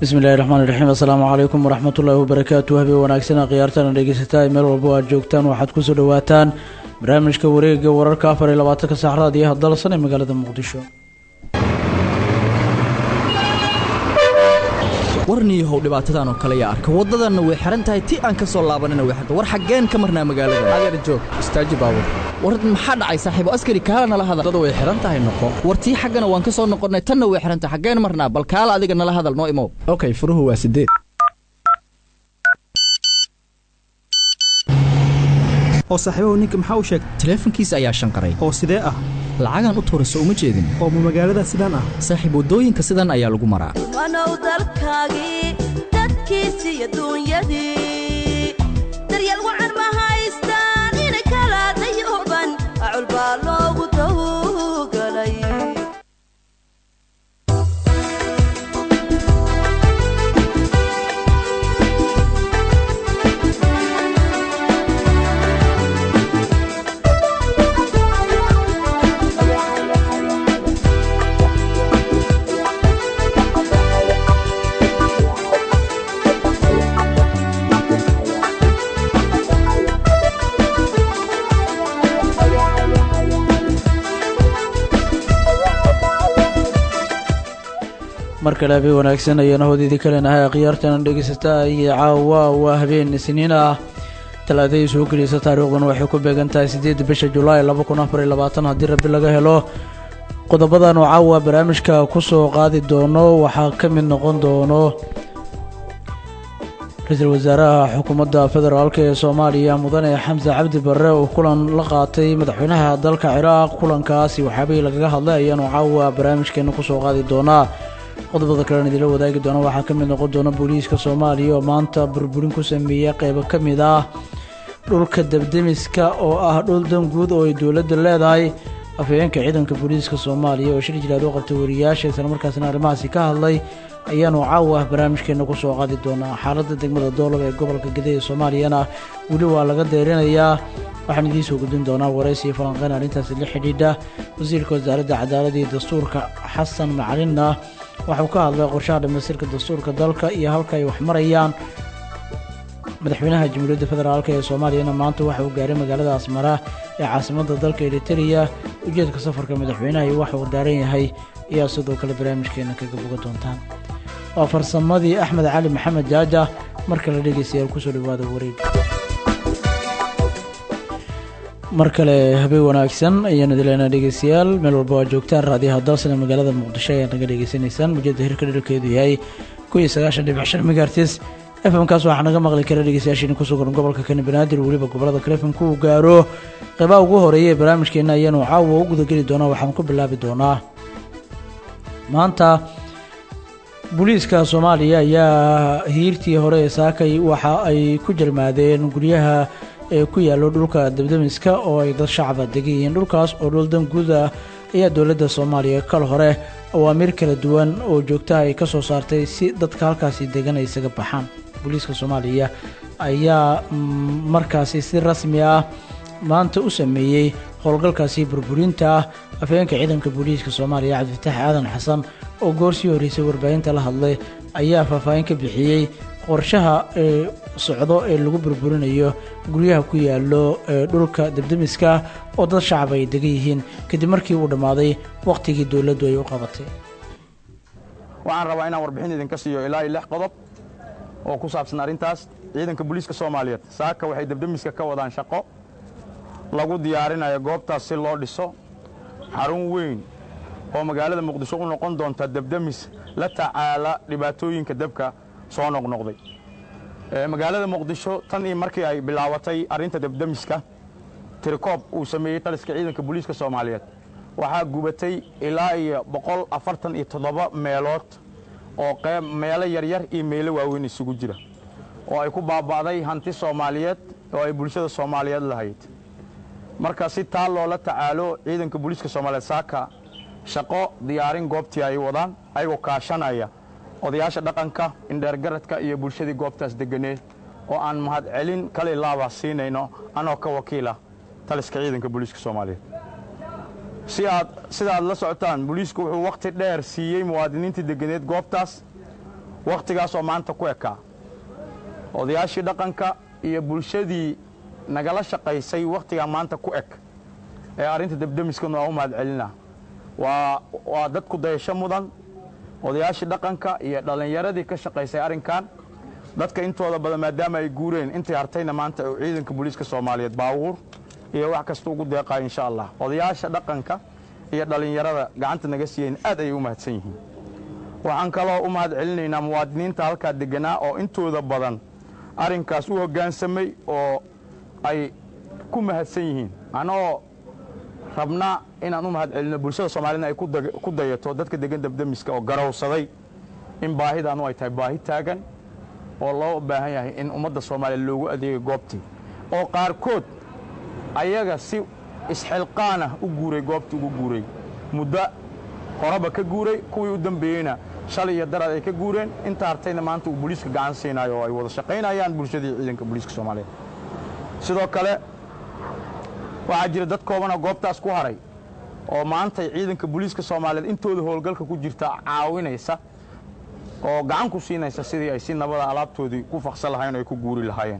bismillahi raxmaani raxiim assalaamu calaykum waraxmatullaahi wabarakaatu habeen wanaagsan khiyaartana dhegeysataa meel walba o aad joogtaan waxaad kusoo dhawaataan barnaamijka wareega wararka afar iyo labaatanka saacraad iyo hadalsan ee magaalada muqdisho warniyahow dhibaatadan oo kale yaa arka waddadanna way xihan tahay ti aan ka soo laabanina way xirta war xaggeen ka marnaa magaalada adeer joog istaaji baabur war maxaa dhacay saaxiibo askari kaala nala hadal waddada way xihan tahay noqo war tii xaggana waan ka soo noqonnay tanna way xihan tahay xaggeen marnaa bal kaala adiga nala hadal noo imow okay furuhu waa sideed oo saaxiibahu ninka maxaa u sheegay taleefankiisa ayaa shanqaray oo sidee ah lacagaan u tuurayso uma jeedin oo ma magaalada sidaan ah saaxiib waddooyinka sidan ayaa lagu maraa wanow dalkaagii dadkiisii adduunyadii daryeel wacan ma haystaan ina kala dayuban acul baa loogu tawgalay mar kale habeen wanaagsan ayaana hodeydii kalenahay khiyaartana dhegeysataa iyo caawa waa habeen isniin ah talaadadii soo geliysa taariikhduna waxay ku beegan tahay siddeedda bisha julaay laba kun afar iyo labaatan haddii rabbi laga helo qodobadan oo caawa barnaamijka kusoo qaadi doono waxaa ka mid noqon doono ra-iisul wasaaraha xukuumadda federaalk ee soomaaliya mudane xamse cabdi barre oo kulan la qaatay madaxweynaha dalka ciraaq kulankaasi waxaabihii lagaga hadlay ayaanu caawa barnaamijkeena kusoo qaadi doonaa qodobada kalena idinla wadaagi doona waxaa ka mid noqon doona booliiska soomaaliya oo maanta burburin ku sameeya qeybo ka mid ah dhulka debdemiska oo ah dhul danguud oo ay dowladda leedahay afhayeenka ciidanka booliiska soomaaliya oo shir jilaad u qabtay wariyaasha islamarkaasina arrimahaasi ka hadlay ayaanu caawa barnaamijkeena kusoo qaadi doonaa xaaladda degmada doolob ee gobolka gaday ee soomaaliyana weli waa laga deerinayaa waxaan idiin soo gudbin doonaa waraysi iyo falanqeyn arrintaasi la xidhiidha wasiirka wasaaradda cadaaladda iyo dastuurka xasan macalinna waxauu ka hadlay qorshaha dhamaystirka dastuurka dalka iyo halka ay wax marayaan madaxweynaha jamhuuriyadda federaalk ee soomaaliyana maanta waxa uu gaaray magaalada asmara ee caasimadda dalka eritereya ujeedka safarka madaxweynaha iyo waxa uu daaran yahay ayaa sidoo kale barnaamijkeena kaga boga doontaan waa farsamadii axmed cali maxamed jaaja marka la dhegeystayaal kusoo dhawaada wareeg mar kale habeen wanaagsan ayaanu dileynaa dhegeystayaal meel walba waa joogtaan raadiyaha dalsana magaalada muqdisho ayaad naga dhegeysanaysaan mujeedda hirka dherkeedu yahay kun iyo sagaashan dhibic shan megaartis efmkaas waxaa naga maqli kara dhegeystayaashiina ku sugan gobolka kani banaadir weliba gobolada kale efmka uu gaaro qeybaha ugu horeeya ee barnaamijkeena ayaanu caawa u gudageli doonaa waxaan ku bilaabi doonaa maanta booliiska soomaaliya ayaa hiirtii hore ee saakay waxa ay ku jarmaadeen guryaha ee ku yaallo dhulka debdemiska oo ay dad shacaba degan yihiin dhulkaas oo dhul danguud ah ayaa dowladda soomaaliya kal hore awaamiir kala duwan oo joogtaha ay ka soo saartay si dadka halkaasi degan ay isaga baxaan booliiska soomaaliya ayaa markaasi si rasmi ah maanta u sameeyey howlgalkaasi burburinta ah afhayeenka ciidanka booliiska soomaaliya cabdifataax aadan xasan oo goor sii horreysay warbaahinta la hadlay ayaa faahfaahin ka bixiyey qorshaha ee socdo ee lagu burburinayo guryaha ku yaallo ee dhulka debdemiska oo dad shacab ay degan yihiin kadib markii uu dhammaaday wakhtigii dowladdu ay u qabatay waxaan rabaa inaan warbixin idinka siiyo ilaa iyo lix qodob oo ku saabsan arrintaas ciidanka booliiska soomaaliyeed saaka waxay debdemiska ka wadaan shaqo lagu diyaarinayo goobtaas si loo dhiso xarun weyn oo magaalada muqdisho u noqon doonta debdemis la tacaala dhibaatooyinka debka soo noqnoqday magaalada muqdisho tan iyo markii ay bilaabatay arrinta debdemiska tirikoob uu sameeyey taliska ciidanka booliiska soomaaliyeed waxaa gubatay ilaa iyo boqol afartan iyo toddoba meelood oo qeyb meelo yaryar iyo meelo waaweyn isugu jira oo ay ku baaba'day hanti soomaaliyeed oo ay bulshada soomaaliyeed lahayd marka si taa loola tacaalo ciidanka booliiska soomaaliyeed saaka shaqo diyaarin goobtii ay wadaan ayagoo kaashanaya odayaasha dhaqanka indheergaradka iyo bulshadii goobtaas deganeed oo aan mahadcelin kale laaba siinayno anoo ka wakiila taliska ciidanka booliiska soomaaliyeed si aad sida aad la socotaan booliisku wuxuu wakhti dheer siiyey muwaadiniintii deganeed goobtaas wakhtigaasoo maanta ku ekaa odayaashii dhaqanka iyo bulshadii nagala shaqaysay wakhtigaa maanta ku eg ee arrinta debdemiskana waa u mahad celinaa waa waa dad ku dayasho mudan odayaashii dhaqanka iyo dhallinyaradii ka shaqaysay arrinkan dadka intooda badan maadaama ay guureen intii hartayna maanta uu ciidanka booliiska soomaaliyeed baabuur iyo wax kasta ugu deeqayo insha allah odayaasha dhaqanka iyo dhallinyarada gacanta naga siiyeen aad ayay u mahadsan yihiin waxaan kaloo u mahad celinaynaa muwaadiniinta halkaa deganaa oo intooda badan arrinkaas u hoggaansamay oo ay ku mahadsan yihiin annagoo rabnaa inaan u mahad celinno bulshada soomaaliyedna ay ku dag- ku dayato dadka degan debdemiska oo garowsaday in baahidaanu ay tahay baahi taagan oo loo baahan yahay in ummadda soomaaliya loogu adeegay goobtii oo qaarkood ayaga si isxilqaanah u guuray goobtii ugu guuray muddo horeba ka guuray kuwii u dambeeyeyna shalay iyo daraad ay ka guureen inta hartayna maanta uu booliiska gacan siinayo oo ay wada shaqaynayaan bulshadii ciidanka booliiska soomaaliyeed sidoo kale waxaa jira dad koobanoo goobtaas ku haray oo maantay ciidanka booliiska soomaaliyeed intooda howlgalka ku jirta caawinaysa oo gacan ku siinaysa sidii ay si nabada alaabtoodii ku faqsan lahayen oo ay ku guuri lahaayeen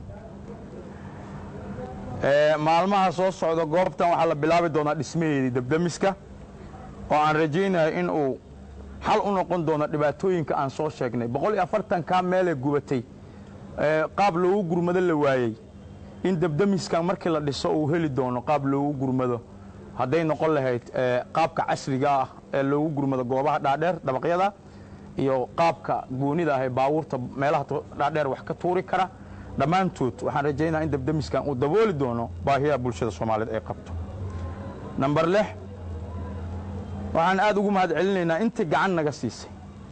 Ee, maalmaha soo socda goobtan waxaa la bilaabi doonaa dhismaheedii debdemiska oo aan rajaynayo in uu xal u noqon doono dhibaatooyinka aan soo sheegnay boqol iyo afartankaa meelee gubatay ee, qaab loogu gurmado la waayey in debdemiskan markii la dhiso uu heli doono qaab loogu gurmado hadday noqon lahayd ee, qaabka casriga ah ee loogu gurmado goobaha dhaadheer dabaqyada iyo qaabka goonida ah ee baabuurta meelaha tu- dhaadheer wax ka tuuri kara dhammaantood waxaan rajaynaa in debdemiskan uu dabooli doono baahiyaha bulshada soomaaliyeed ay qabto namber lix waxaan aad ugu mahad celinaynaa intii gacan naga siisay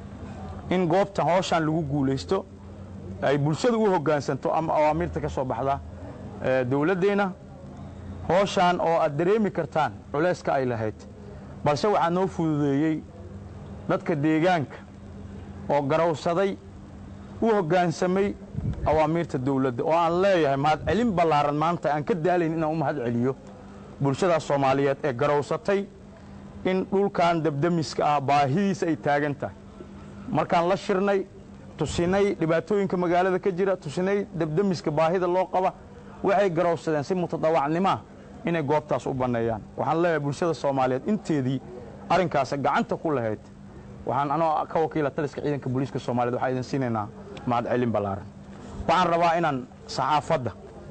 in goobtan hooshaan lagu guulaysto ay bulshada u hoggaansanto ama awaamiirta ka soo baxda ee, dowladdeenna hooshaan oo aad dareemi kartaan culayska ay lahayd balse waxaa noo fududeeyey dadka deegaanka oo garowsaday u hoggaansamay awaamiirta dawladda oo aan leeyahay mahad celin ballaaran maanta aan ka daalayn inaan u mahad celiyo bulshadaas soomaaliyeed ee garowsatay in dhulkan debdemiska ah baahidiisa ay taagan tahay markaan la shirnay tusinay dhibaatooyinka magaalada ka jira tusinay debdemiska baahida loo qaba waxay garowsadeen si mutadawacnimoa inay goobtaas u banneeyaan waxaan leeyahay bulshada soomaaliyeed inteedii arrinkaas gacanta ku lahayd waxaan anoo ka wakiila taliska ciidanka booliiska soomaaliyeed waxaan idin siinaynaa mahad celin ballaaran waxaan rabaa inaan saxaafadda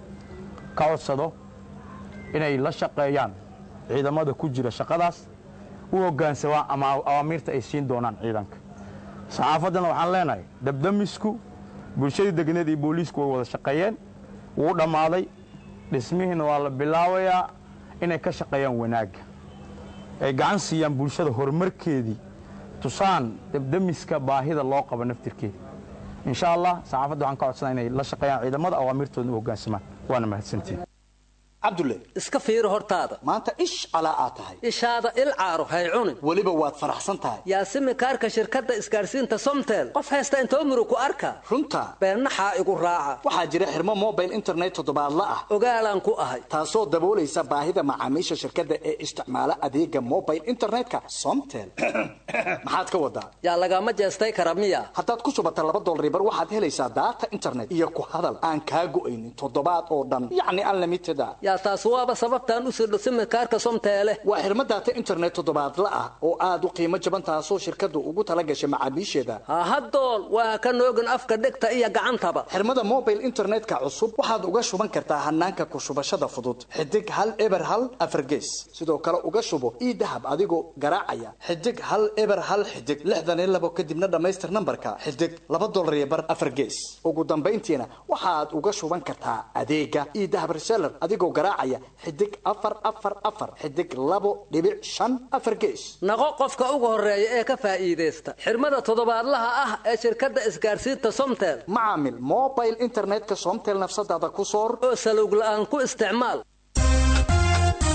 ka codsado inay la shaqeeyaan ciidamada ku jira shaqadaas u hoggaansamaa ama awaamiirta ay siin doonaan ciidanka saxaafaddana waxaan leenahay debdemisku bulshadii degneed iyo booliisku way wada shaqeeyeen wuu dhammaaday dhismihiina waa la bilaabayaa inay ka shaqeeyaan wanaagga ay gacan siiyaan bulshada horumarkeedii tusaan debdemiska baahida loo qabo naftirkeeda insha allah saxaafadda waxaan ka codsanaa inay la shaqeeyaan ciidamada awaamiirtoodna u hoggaansamaan waana mahadsantiin cabdulle iska fiiri hortaada maanta ish calaa aad tahay ishaada il caaro hay cunin weliba waad faraxsan tahay yaasimi kaarka shirkadda isgaadhsiinta somtel qof haysta intoo murug ku arka runta beennaxaa igu raaca waxaa jira xirmo mobile internet toddobaadla ah ogaalaan ku ahay taasoo daboolaysa baahida macaamiisha shirkadda ee isticmaala adeega mobile internetka somtel maxaad ka wadaa yaa lagama jeestay kara miya haddaad ku shubata laba dolaribar waxaad helaysaa daata internet iyo ku hadal aan kaa go'aynin toddobaad oo dhan yacni unlimited a yaa taas waaba sababtaan u sirdho simikaarka somteele waa xirmo daata internet toddobaadla ah oo aad u qiimo jaban taasoo shirkaddu ugu tala gashay macaamiisheeda hahadool waa ka noogin afka dhegta iyo gacantaba xirmada mobile internetka cusub waxaad uga shuban kartaa hanaanka ku shubashada fudud xidig hal eber hal afargees sidoo kale uga shubo ii dahab adigoo garaacaya xidig hal eber hal xidig lixdan iyo labo kadibna dhammaystir nambarka xidig laba dolar iyo bar afargees ugu dambayntiina waxaad uga shuban kartaa adeega ii dahab reseller adigoo garaacaya xidig afar afar afar xidig labo dhibic shan afar gees naqo qofka ugu horeeya ee ka faa'iidaysta xirmada toddobaadlaha ah ee shirkadda isgaadhsiinta somtel macaamil mobile internetka somtel nafsadaada ku soor oo salowg la'aan ku isticmaal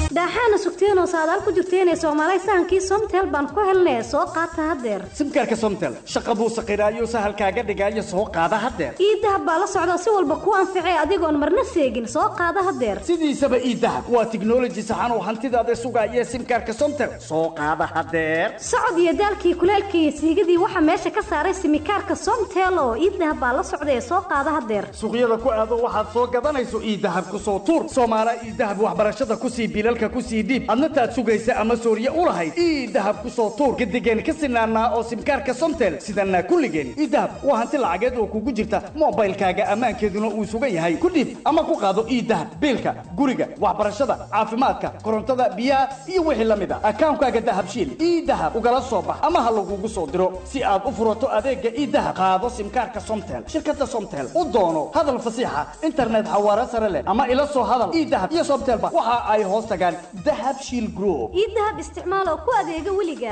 daaxaana sugteenoo saadaal ku jirteenee soomaalay sahankii somtel baan ku helnay soo qaata haddeer simkaarka somtel shaqa buu saqiraayo sahalkaaga dhigaayo soo qaada haddeer iidahab baa la socda si walba ku anficay adigoon marna seegin soo qaada haddeer sidiisaba iidahab waa tiknoloji saxan oo hantidaada sugaaya simkaarka somtel soo qaada haddeer socod iyo daalkii kuleelkii iyo siigadii waxaa meesha ka saaray simikaarka somtel oo iidahab baa la socda ee soo qaada haddeer suuqyada ku aado waxaad soo gadanayso iidahab ku soo tuur soomaala iidahab waxbarashada ku sii bilalka ku sii dhiib adna taad sugaysa ama sooriye u lahayd iidahab ku soo tuur gadigeen ka sinaanaa oo simkaarka somtel sidanaa kulligeen iidahab waa hanti lacageed oo kugu jirta moobaylkaaga ammaankeeduna uu sugan yahay ku dhiib ama ku qaado iidahab biilka guriga waxbarashada caafimaadka korontada biyaha iyo wixii la mid a akaankaaga dahabshiil iidahab ugala soo bax ama ha lagugu soo diro si aad u furato adeega iidahab qaado simkaarka somtel shirkada somtel u doono hadal fasiixa internet xawaare sare leh ama ila soo hadal iidahab iyo somtelba waxa ay hoos tagaan dahabshiil group iidahab isticmaal oo ku adeega weliga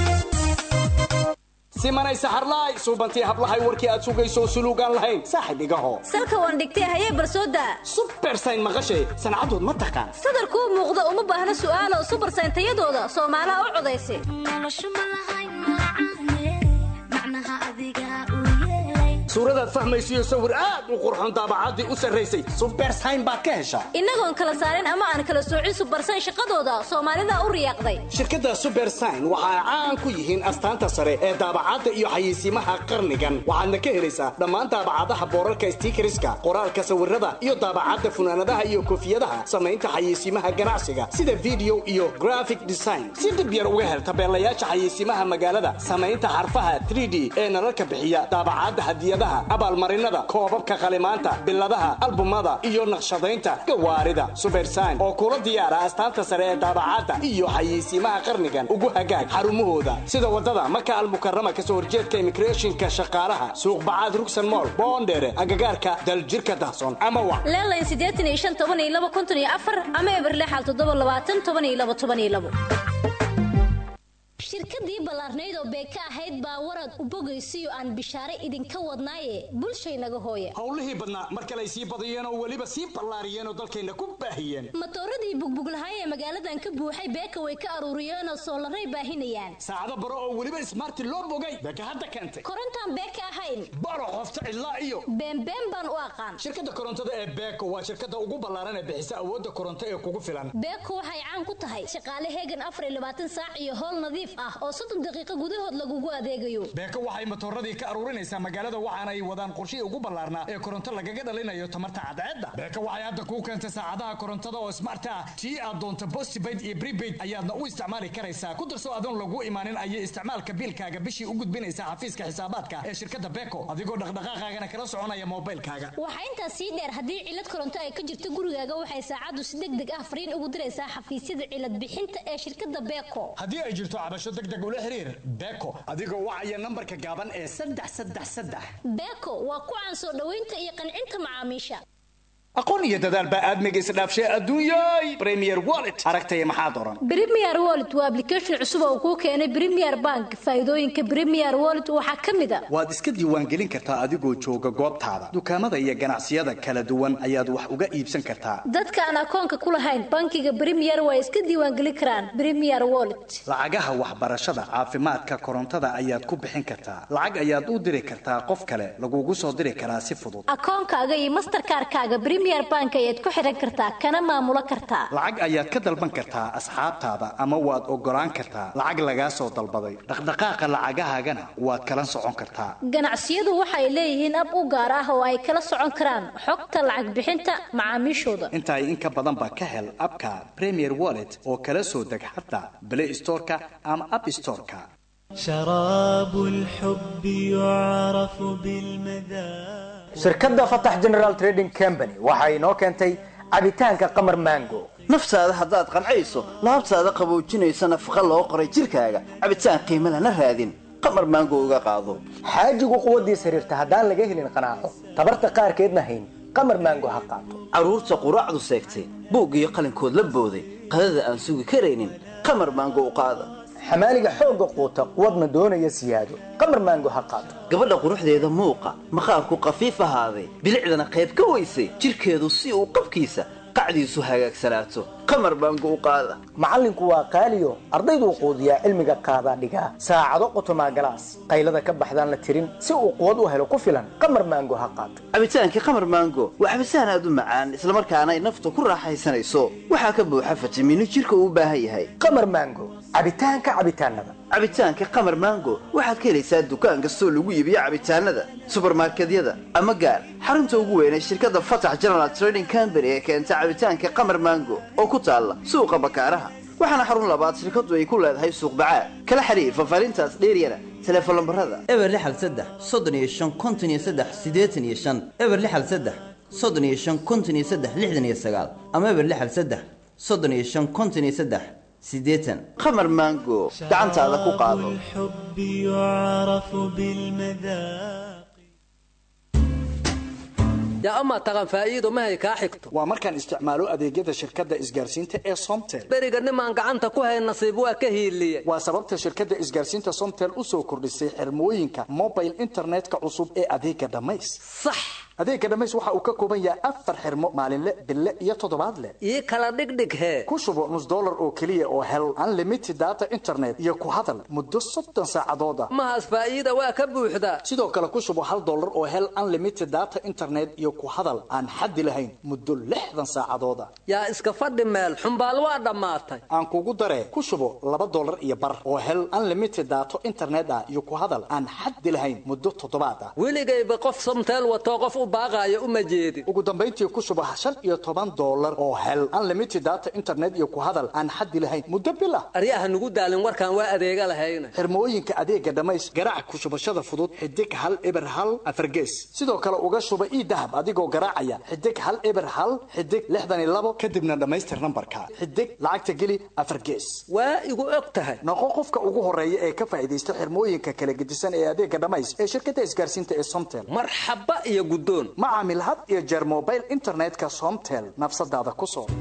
simanay saxarlaay suubantii hablahay warkii aad sugayso suluugaan lahayn saaxib igaho salka waan dhigtay hayee barsooda subersayn maqashay sancadood ma taqaan sadarkuu muuqda uma baahna su'aalo subersayn tayadooda soomaalaha u codaysa suuradaad fahmaysiyo sawir aad u qurxoon daabacaddii u sarraysay subersayn baad ka heshaa innagoon kala saarin ama aan kala soocin subersayn shaqadooda soomaalida u riyaaqday shirkadda subersign waxa ay caan ku yihiin astaanta sare ee daabacadda iyo xayeysiimaha qarnigan waxaadna ka helaysaa dhammaan daabacadaha boorarka stiikariska qoraalka sawirada iyo daabacadda funaanadaha iyo koofiyadaha samaynta xayeysiimaha ganacsiga sida video iyo graphic design si dib yar uga hel tabeelayaasha xayeysiimaha magaalada samaynta xarfaha 3d ee nalalka bixiya daabacadda hadiyadaha abaalmarinada koobabka qalimaanta biladaha albumada iyo naqshadaynta gawaarida subersign oo kula diyaara astaanta sare ee daabacadda iyo xayeysiimaha qarnigan ugu hagaag xarumahooda sida wadada maka almukarama kasoo horjeedka immigrationka shaqaalaha suuq bacaad rugsan mool boondheere agagaarka daljirka dahsoon ama wa leelayn siddeetan iyo shan toban iyo laba konton iyo afar ama eber lixal toddoba labaatan toban iyo laba toban iyo labo shirkadii ballaarnayd oo beeka ahayd baa warad u bogaysiyo aan bishaare idinka wadnaaye bulshaynaga hooya howlihii badnaa mar kale ay sii badiyeen oo weliba sii ballaariyeen oo dalkayna ku baahiyeen matooradii bugbuglahay ee magaaladan ka buuxay beeka way ka aruuriyeenoo soolaray baahinayaan saacado baro oo weliba ismaarti loo bogay beeka hadda keentay korontaan beeka ahayn baro qofta cidlaa iyo beenbeen baan u aqaan shirkadda korontada ee beeko waa shirkadda ugu ballaaran ee bixisa awoodda koronto ee kugu filan beeko waxay caan ku tahay shaqaale heegan afar iyo labaatan saac iyo howl nadiif ah oo soddon daqiiqo gudahood lagugu adeegayo beeko waxay matooradii ka aruurinaysaa magaalada waxaana ay wadaan qorshihii ugu ballaarnaa ee koronto lagaga dhalinayo tamarta cadceedda beeko waxay hadda kuu keentay saacadaha korontada oo smart ah tii aad doonto postpaid iyo prepaid ayaadna u isticmaali karaysaa ku darso adoon lagu imaanin ayay isticmaalka biilkaaga bishii u gudbinaysaa xafiiska xisaabaadka ee shirkadda beeko adigoo dhaqdhaqaaqaagana kala soconaya moobaylkaaga waxaa intaas sii dheer haddii cilad koronto ay ka jirto gurigaaga waxay saacaddu si deg deg ah fariin ugu diraysaa xafiisyada cilad bixinta ee shirkadda beeko haddii ay jirto cabasho deg deg ula xiriir beeko adigoo wacaya nambarka gaaban ee saddex saddex saddex beeko waa ku caan soo dhoweynta iyo qancinta macaamiisha aqoon iyo dadaal baa aadmiga isdhaafshay adduunyay premier wallet aragtaya maxaad oran premier wallet waa application cusub oo kuu keenay premier bank faa'iidooyinka premier wallet waxaa ka mid a waad iska diiwaangelin kartaa adigoo jooga goobtaada dukaamada iyo ganacsiyada kala duwan ayaad wax uga iibsan kartaa dadka aan akoonka ku lahayn bankiga premier waa iska diiwaangelin karaan premier wallet lacagaha waxbarashada caafimaadka korontada ayaad ku bixin kartaa lacag ayaad u diri kartaa qof kale lagugu soo diri karaa si fudud akoonkaaga iyo masterkaarkaaga premier bank ayaad ku xiran kartaa kana maamulo kartaa lacag ayaad ka dalban kartaa asxaabtaada ama waad ogolaan kartaa lacag lagaa soo dalbaday dhaqdhaqaaqa lacagahaagana waad kala socon kartaa ganacsiyadu waxay leeyihiin ab u gaar ah oo ay kala socon karaan xogta lacag bixinta macaamiishooda intaay in ka badanba ka hel abka premier wallet oo kala soo deg xataa play storeka ama app storeka شراب الحب يعرف بالمذاق shirkadda fatax general trading company waxa inoo keentay cabitaanka qamar mango naftaada haddaad qancayso laabtaada qaboojinaysa nafaqa loo qoray jidhkaaga cabitaan qiimo lana raadin qamar maango uga qaado xaajigu quwaddiis xiriirta haddaan laga helin qanaaco tabarta qaarkeedna hayn qamar mango ha qaato carruurta quraacdu seegtay buug iyo qalinkood la booday qadada aan sugi karaynin qamar maango u qaada xamaaliga xoogga quuta quwadna doonaya siyaado qamar maango ha qaato gabadha quruxdeeda muuqa maqaarku qafiif ahaaday bilicdana qayb ka weysay jidhkeedu si uu qabkiisa qacdiisu hagaagsanaato qamar baango u qaada macallinku waa qaaliyo ardayduu quudiyaa cilmiga qaadaa dhigaa saacado qotomaa galaas qaylada ka baxdaan la tirin si uu quwad u helo ku filan qamar maango ha qaato cabitaankii qamar maango waa cabitaan aad u macaan islamarkaana ay nafta ku raaxaysanayso waxaa ka buuxa fitamiino jirka uu u baahan yahay qamar maango cabitaanka cabitaanada cabitaanka qamar maango waxaad ka helaysaa dukaan kastoo lagu iibiyo cabitaanada subarmarkedyada ama gaar xarunta ugu weyn ee shirkadda fatax general trading company ee keenta cabitaanka qamar maango oo ku taalla suuqa bakaaraha waxaana xarun labaad shirkaddu ay ku leedahay suuq bacaad kala xiriir fafaarintaas dheeryana teleefon lambarada eber lixal saddex soddon iyo shan konton iyo saddex siddeetan iyo shan eber lixal saddex soddon iyo shan konton iyo saddex lixdan iyo sagaal ama eber lixal saddex soddon iyo shan konton iyo saddex siddeetan qamar maango gacantaada ku qaado الحب يعرف بالمذاق yaa amaa taqan faa'iido mahay kaa xigto waa markaan isticmaalo adeegyada shirkadda isgaarsiinta ee somtel beriga nimaan gacanta ku hayn nasiib waa ka hiiliye waa sababta shirkadda isgaarsiinta somtel u soo kordhisay xirmooyinka mobile internetka cusub ee adeega dhammays sax adeega dhammays waxa uu ka kooban yahay afar xirmo maalinle bille iyo toddobaadle ii kala dhigdhig hee ku shubo nus dollar oo keliya oo hel unlimited data internet iyo ku hadal muddo soddon saacadood ah mahaas faa'iida waa ka buuxdaa sidoo kale ku shubo hal dollar oo hel unlimited data internet iyo ku hadal aan xaddi lahayn muddo lixdan saacadood ah yaa iska fadhi meel xumbaal waa dhammaatay aan kugu daree ku shubo laba dollar iyo bar oo hel unlimited daato internet ah iyo ku hadal aan xaddi lahayn muddo toddobaad ah weligayba qof somteel watoo qof u baaqaayo uma jeedin ugu dambayntii ku shubo shan iyo toban dollar oo hel unlimited data internet iyo ku hadal aan xaddi lahayn muddo bil ah aryaha nugu daalin warkaan waa adeega lahayna xirmooyinka adeega dhammays garaac ku shubashada fudud xidig hal eber hal afargees sidoo kale uga shuba ii dahab adigoo garaacaya xidig hal eber hal xidig lixdan iyo labo kadibna dhammaystir nambarka xidig lacagta geli afar gees waa igu og tahay noqo qofka ugu horeeya ee ka faa'iidaysta xirmooyinka kala gedisan ee adeega dhammays ee shirkadda isgaarsiinta ee somtel marxaba iyo guddoon ma caamil had iyo jeer mobile internetka somtel nafsadaada ku soo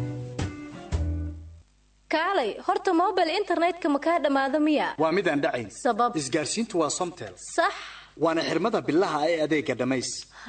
kaalay horta mobile internetka ma kaa dhammaado miya waa midaan dhacayn sabab isgaarsiintu waa somtel sax waana xirmada bilaha ee adeega dhammays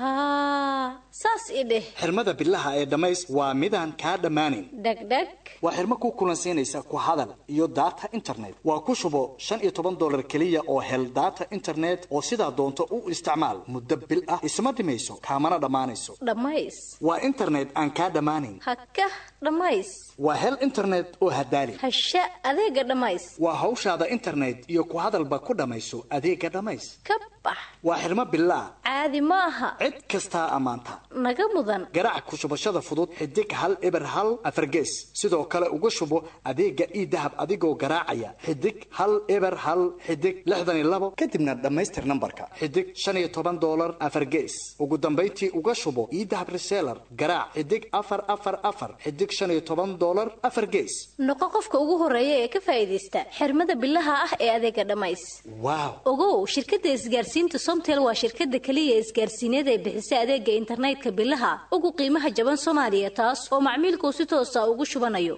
haa saas i dheh xirmada bilaha ee dhammays waa midaan kaa dhammaanayn dhegdheg waa xirmo ku kulansiinaysa ku hadal iyo data internet waa ku shubo shan iyo toban dollar keliya oo hel data internet oo sidaa doonto u isticmaal muddo bil ah isma dhimayso kaamana dhammaanayso dhammays waa internet aan kaa dhammaanayn hakah dhammays waa hel internet oo hadaali hasha adeega dhammays waa hawshaada internet iyo ku hadalba ku dhammayso adeega dhammays ka bax waa xirmo bilaa caadi ma aha cid kastaa ammaanta naga mudan garaac ku shubashada fudud xidig hal eber hal afargees sidoo kale uga shubo adeega ii dahab adigoo garaacaya xidig hal eber hal xidig lixdan iyo labo kadibna dhammaystir nambarka xidig shan iyo toban dollar afargees ugu dambayntii uga shubo ii dahab reseller garaac xidig afar afar afar xidig shan iyo toban dollar afar gees noqo qofka ugu horeeya ee ka faa'iidaysta xirmada bilaha ah ee adeega dhammays waaw ogow shirkadda isgaarsiinta somtel waa shirkadda keliya isgaarsiineed ee bixisa adeega internetka bilaha ugu qiimaha jaban soomaaliya taas oo macmiilku si toosa ugu shubanayo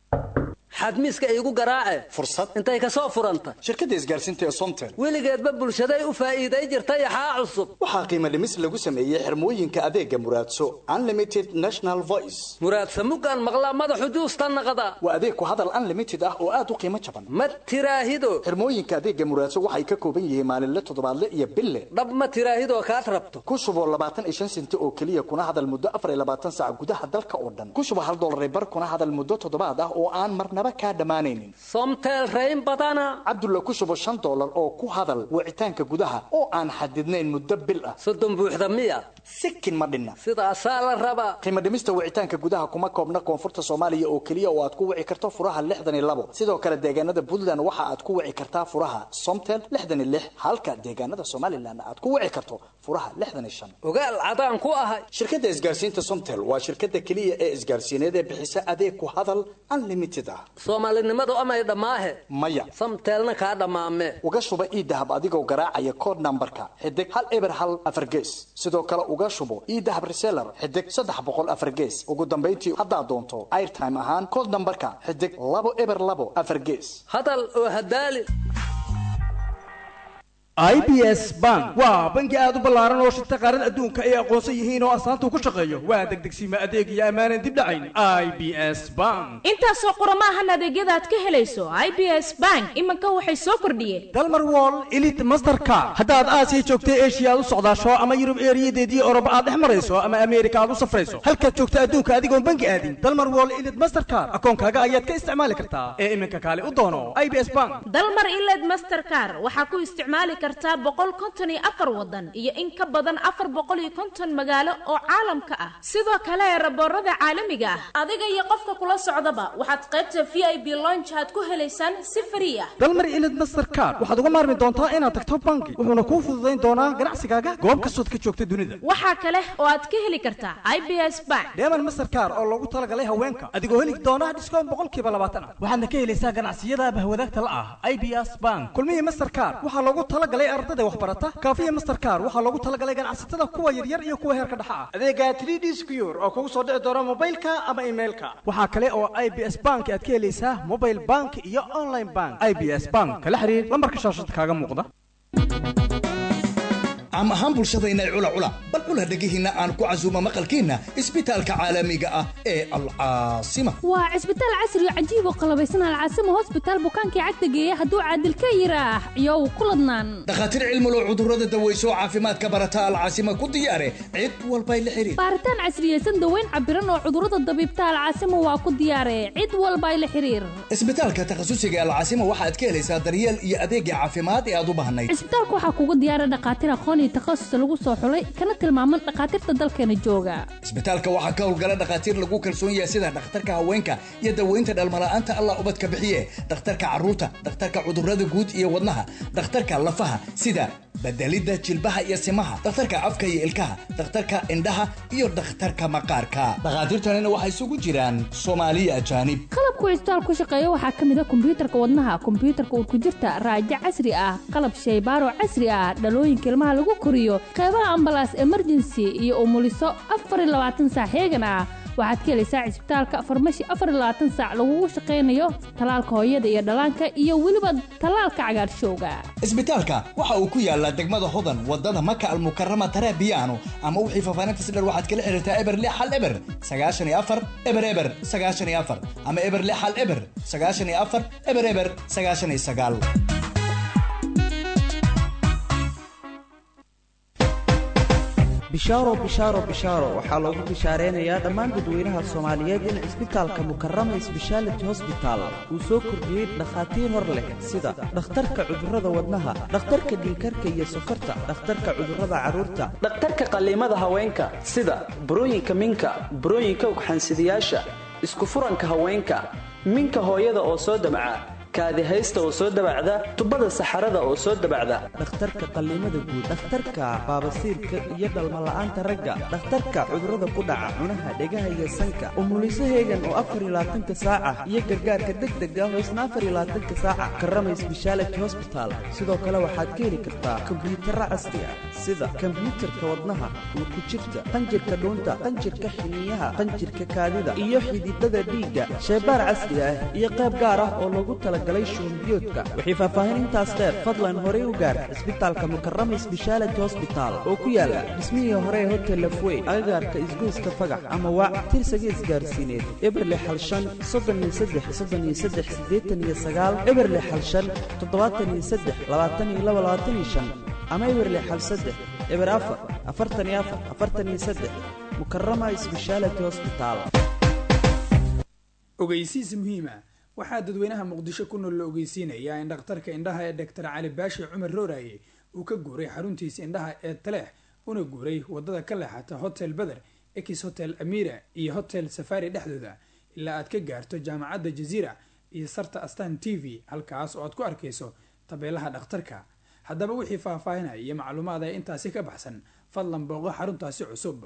xadmiiska iigu garaace fursad intay ka soo furanta shirkadda isgaarsiinta ee somtel weligeedba bulshaday u faa'iiday jirtay axaa cusub waxaa qiimo dhimis lagu sameeyey xirmooyinka adeega muraadso unlimited national voice muraadsa mugaan maqlaa madaxu juusta naqda waa adeeg ku hadal unlimited ah oo aad u qiimo jaban ma tiraahido xirmooyinka adeega muraadso waxay ka kooban yihiin maalinle toddobaadle iyo bille dhab ma tiraahidoo kaad rabto ku shubo labaatan iyo shan senti oo keliya kuna hadal muddo afar iyo labaatan saac gudaha dalka oo dhan ku shubo hal dollar bar kuna hadal muddo toddobaad ah oo aan marnaba kaa dhammaanaynin somtel rayn badana cabdulla ku shubo shan dollar oo ku hadal wicitaanka gudaha oo aan xadidnayn muddo bil ah soddon buuxda miya sikin ma dhinna sidaasaa la rabaa qiimo dhimista wicitaanka gudaha kuma koobna koonfurta soomaaliya oo keliya oo aad ku wici karto furaha lixdan iyo labo sidoo kale deegaanada puntland waxa aad ku wici kartaa furaha somtel lixdan iyo lix halka deegaanada somalilan aad ku wici karto furaha lixdan iyo shan ogaal cadaan ku ahay shirkadda isgaarsiinta somtel waa shirkadda keliya ee isgaarsiineed ee bixisa adeeg ku hadal unlimited ah soomaalinimadu amay dhammaahe maya samteelna kaa dhammaame uga shuba ii dahab adigoo garaacaya code nambarka xidig hal eber hal afar gees sidoo kale uga shubo ii dahab reseller xidig saddex boqol afar gees ugu dambayntii haddaad doonto airtime ahaan code nambarka xidig labo eber labo afar gees hadal oo hadaali i b s bank waa bangi aad u ballaaran oo shirta qaarada adduunka ay aqoonsan yihiin oo astaanta ku shaqeeyo waa degdegsiima adeeg iyo ammaanan dib dhacayn i b s bank intaasoo qurama ahan adeegyada aad ka helayso i b s bank iminka waxay soo kordhiyeen dalmar wall elite mastercard haddaad aasiya joogta eshiya aad u socdaasho ama yurub eeriyadeedii oroba aad dhex marayso ama ameerika aad u safrayso halkaad joogta adduunka adigoon bangi aadin dalmar wall elite mastercard akoonkaaga ayaad ka isticmaali kartaa ee iminka kaale u doono i b s bank dalmar iled mastercar waxaa ku isticmaali kartaa boqol konton iyo afar wadan iyo in ka badan afar boqol iyo konton magaalo oo caalamka ah sidoo kale raboorada caalamiga ah adiga iyo qofka kula socdaba waxaad qaybta v i b lonch aad ku helaysaan si frii ah dalmar ilid mastercard waxaad uga maarmi doontaa inaad tagto bangi wuxuuna kuu fududayn doonaa ganacsigaaga goob kastood ka joogta dunida waxaa kale oo aad ka heli kartaa i b s bank deeman mastercard oo loogu talagalay haweenka adigoo heli doona dhiskoon boqolkiiba labaatan ah waxaadna ka helaysaa ganacsiyada bahwadaagta la ah i b s bank kulmihii mastercard waxaa loogu talagalay ardada waxbarata kaafiya mastercard waxaa loogu talagalay ganacsatada kuwa yaryar iyo kuwa heerka dhexa ah adeega 3d secure oo kugu soo dhici doona mobilka ama emailka waxaa kale oo i b s bank aad ka helaysaa mobile bank iyo online bank i b s bank kala xiriir lambarka shaashada kaaga muuqda caam ahaan bulshadayna cula cula bal cula dhegihiinna aan ku casuumo maqalkiinna isbitaalka caalamiga ah ee alcaasima waa cisbitaal casri oo cajiib oo qalabaysan alcaasima hosbitaal bukaankii cagta geeya hadduu caadil ka yiraax iyow ku ladnaan dhakhaatiir cilmulow cudurrada daweyso oo caafimaadka barata alcaasima ku diyaare cid walbay la xiriir baaritaan casriyeysan daweyn cabiran oo cudurrada dabiibta alcaasima waa ku diyaare cid walbay la xiriir isbitaalka takhasusiga alcaasima waxaad ka helaysaa daryeel iyo adeegga caafimaad ee aad u baahnayd cisbitaalka waxaa kugu diyaara dhakhaatiir aqoon iyo takhasus lagu soo xulay kana tilmaaman dhakhaatiirta dalkeena jooga isbitaalka waxaa ka howlgala dhakhaatiir lagu kalsoon yahay sida dhakhtarka haweenka iyo daweynta dhalmala'aanta allah ubadka bixiye dhakhtarka carruurta dhakhtarka cudurrada guud iyo wadnaha dhakhtarka lafaha sida bedelidda jilbaha iyo simaha dhakhtarka afka iyo ilkaha dhakhtarka indhaha iyo dhakhtarka maqaarka dhakhaatiirtanina waxay isugu jiraan soomaaliya ajaanib qalabku cisbitaal ku shaqeeya waxaa ka mid a kombiyuutarka wadnaha kombiyuutarka urkujirta raajo casri ah qalab shaybaaro casri ah dhalooyinka ilmaha lagu koriyo qeybaha ambalaas emergency iyo umuliso afar iyo labaatan saac heegan ah waxaad ka helaysaa cisbitaalka farmashi afar iyo labaatan saac lagugu shaqaynayo talaalka hooyada iyo dhallaanka iyo weliba talaalka cagaarshowga isbitaalka waxa uu ku yaalaa degmada hodan wadada maka almukarama tarabiyaano ama wixii faafaahinta si dher waxaad kala xiriirtaa eber lix hal eber sagaashan iyo afar eber eber sagaashan iyo afar ama eber lix hal eber sagaashan iyo afar eber eber sagaashan iyo sagaal bishaaro bishaaro bishaaro waxaa loogu bishaareenayaa dhammaan dadweynaha soomaaliyeed in cisbitaalka mukarama sbeshaality hosbital uu soo kordhiyey dhakhaatiir hor leh sida dhakhtarka cudurrada wadnaha dhakhtarka dhiikarka iyo sokorta dhakhtarka cudurrada carruurta dhakhtarka qalliimada haweenka sida burooyinka minka burooyinka ugxansidayaasha isku furanka haweenka minka hooyada oo soo damca kaadi haysta oo soo dabacda tubada saxarada oo soo dabacda dhakhtarka qalliimada guud dhakhtarka baabasiirka iyo dhalmala'aanta ragga dhakhtarka cudurrada ku dhaca cunaha dhegaha iyo sanka umuliso heegan oo afar iyo labaatanka saaca iyo gargaarka degdega oo isna afar iyo labaatanka saaca karama sbeshaality hosbital sidoo kale waxaad ka heli kartaa kombiyuutarra casri ah sida kombiyuutarka wadnaha uurku jirta qanjirka dhuunta qanjirka xiniyaha qanjirka kaadida iyo xididada dhiigga sheebaar casri ah iyo qayb gaar ah oo loogu tala wixii faahfaahin intaas dheer fadlan horey u gaar cisbitaalka mukarama sbeshaality hosbital oo ku yaala dhismihii hore ee hotel lafweyn agagaarka isgoyska fagax ama waac tirsaga isgaarsiineed eberle xalshan soddoniyo saddex soddoniyo saddex siddeetan iyo sagaal eberle xalshan toddobaatan iyo saddex labaatan iyo laba labaatan iyo shan ama eberle xal saddex eber afar afartan iyo afar afartan iyo saddex mukarama sbeshaality hosbital ogeysiis muhiima waxaa dadweynaha muqdisho ku nool la ogeysiinayaa in dhakhtarka indhaha ee doctor cali baashi cumar rooraye uu ka guuray xaruntiisa indhaha ee taleex una guuray wadada ka leexata hotel beder ekis hotel amira iyo hotel safari dhexdooda ilaa aad ka gaarto jaamacadda jaziira iyo sarta astan t v halkaas oo aad ku arkayso tabeelaha dhakhtarka haddaba wixii faahfaahinaya iyo macluumaad ee intaasi ka baxsan fadlan booqo xaruntaasi cusub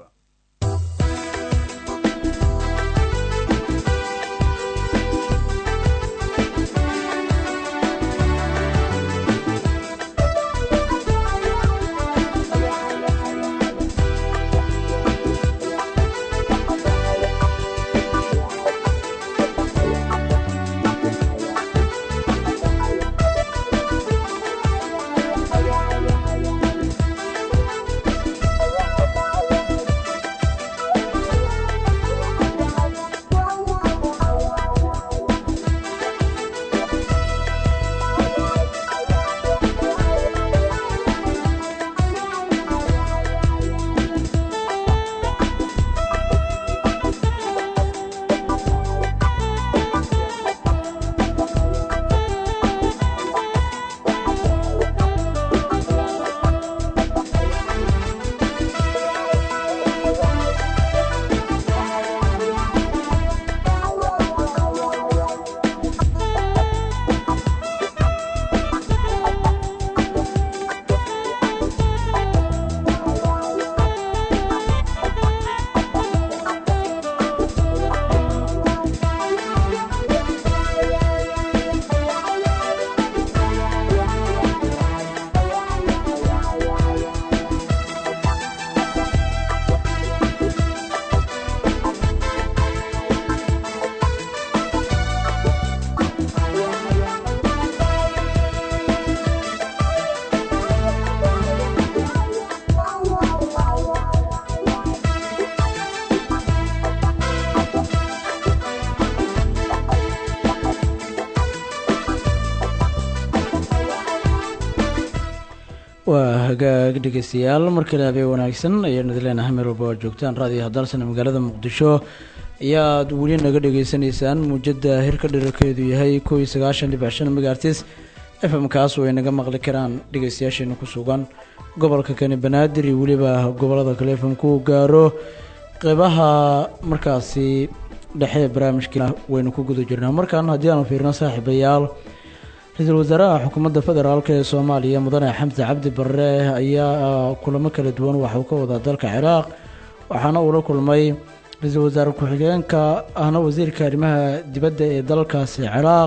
waa hagaag dhegeystayaal markale habeen wanaagsan ayaanu idin leenahay meel walba oo joogtaan raadiyo hadalsana magaalada muqdisho ayaad weli naga dhagaysanaysaan muujada hirka dherarkeedu yahay kow iyo sagaashan dhibic shan megaartis f m kaas oo ay naga maqli karaan dhegeystayaasheena ku sugan gobolka kani banaadir iyo weliba gobolada kale f m ku gaaro qeybaha markaasi dhexe ee barnaamijkiina waynu ku guda jirnaa markan haddii aanu fiirno saaxiibayaal ra-iisul wasaaraha xukuumadda federaalk ee soomaaliya mudane xamse cabdi barre ayaa kulamo kala duwan waxa uu ka wadaa dalka ciraaq waxaana uu la kulmay ra-iisul wasaare ku-xigeenka ahna wasiirka arrimaha dibadda ee dalkaasi ciraaq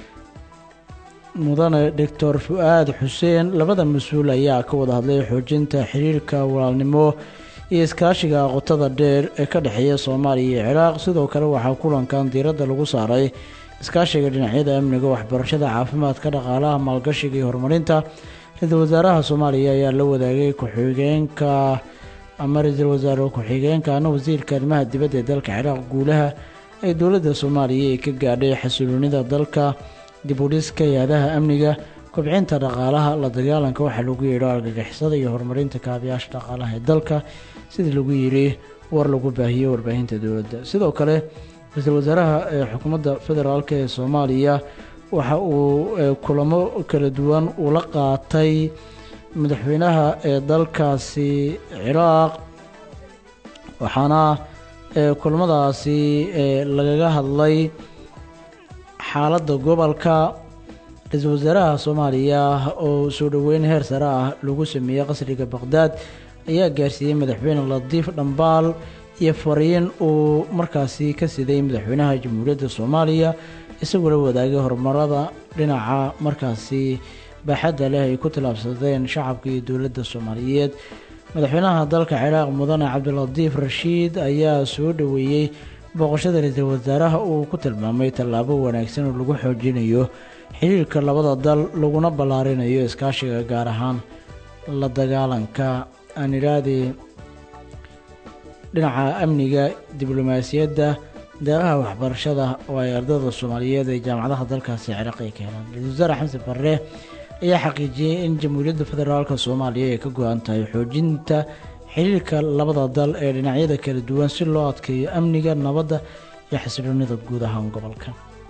mudane doctor fu-aad xuseen labada mas-uul ayaa ka wada hadlay xoojinta xiriirka walaalnimo iyo iskaashiga qotada dheer ee ka dhexeeya soomaaliya iyo ciraaq sidoo kale waxaa kulankan diiradda lagu saaray iskaashiga dhinacyada amniga waxbarashada caafimaadka dhaqaalaha maalgashiga iyo horumarinta ra-iisul wasaaraha soomaaliya ayaa la wadaagay ku-xigeenka ama ra-iisul wasaare ku-xigeenka ana wasiirka arrimaha dibadda ee dalka ciraaq guulaha ay dowladda soomaaliya ay ka gaadhay xasiloonida dalka dib u dhiska hay-adaha amniga kobcinta dhaqaalaha la dagaalanka waxaa lagu yeedho argagixisada iyo horumarinta kaabayaasha dhaqaalaha ee dalka sidii lagu yidhi war lagu baahiyey warbaahinta dowladda sidoo kale ra-iisul wasaaraha ee xukuumadda federaalk ee soomaaliya waxa uu kulamo kala duwan ula qaatay madaxweynaha ee dalkaasi ciraaq waxaana kulamadaasi lagaga hadlay xaaladda gobolka ra-iisul wasaaraha soomaaliya oo soo dhoweyn heer sare ah lagu sameeyey qasriga baqhdaad ayaa gaarsiiyey madaxweyne latiif dhambaal iyo fariin uu markaasi ka siday madaxweynaha jamhuuriyadda soomaaliya isagoo la wadaagay horumarada dhinaca markaasi baaxadda leh ay ku tallaabsadeen shacabka iyo dowladda soomaaliyeed madaxweynaha dalka ciraaq mudane cabdilatiif rashiid ayaa soo dhoweeyey booqashada ra-iisul wasaaraha uu ku tilmaamay tallaabo wanaagsan oo lagu xoojinayo xiriirka labada dal laguna ballaarinayo iskaashiga gaar ahaan la dagaalanka aan idhahdii dhinaca amniga diblomaasiyadda deeqaha waxbarashada oo ay ardayda soomaaliyeed ee jaamacadaha dalkaasi ciraaq ay ka helaan ra-iisul wasaare xamse barre ayaa xaqiijiyey in jamhuuriyadda federaalk soomaaliya ay ka go-an tahay xoojinta xiriirka labada dal ee dhinacyada kala duwan si loo adkeeyo amniga nabadda iyo xasiloonida guud ahaan gobolka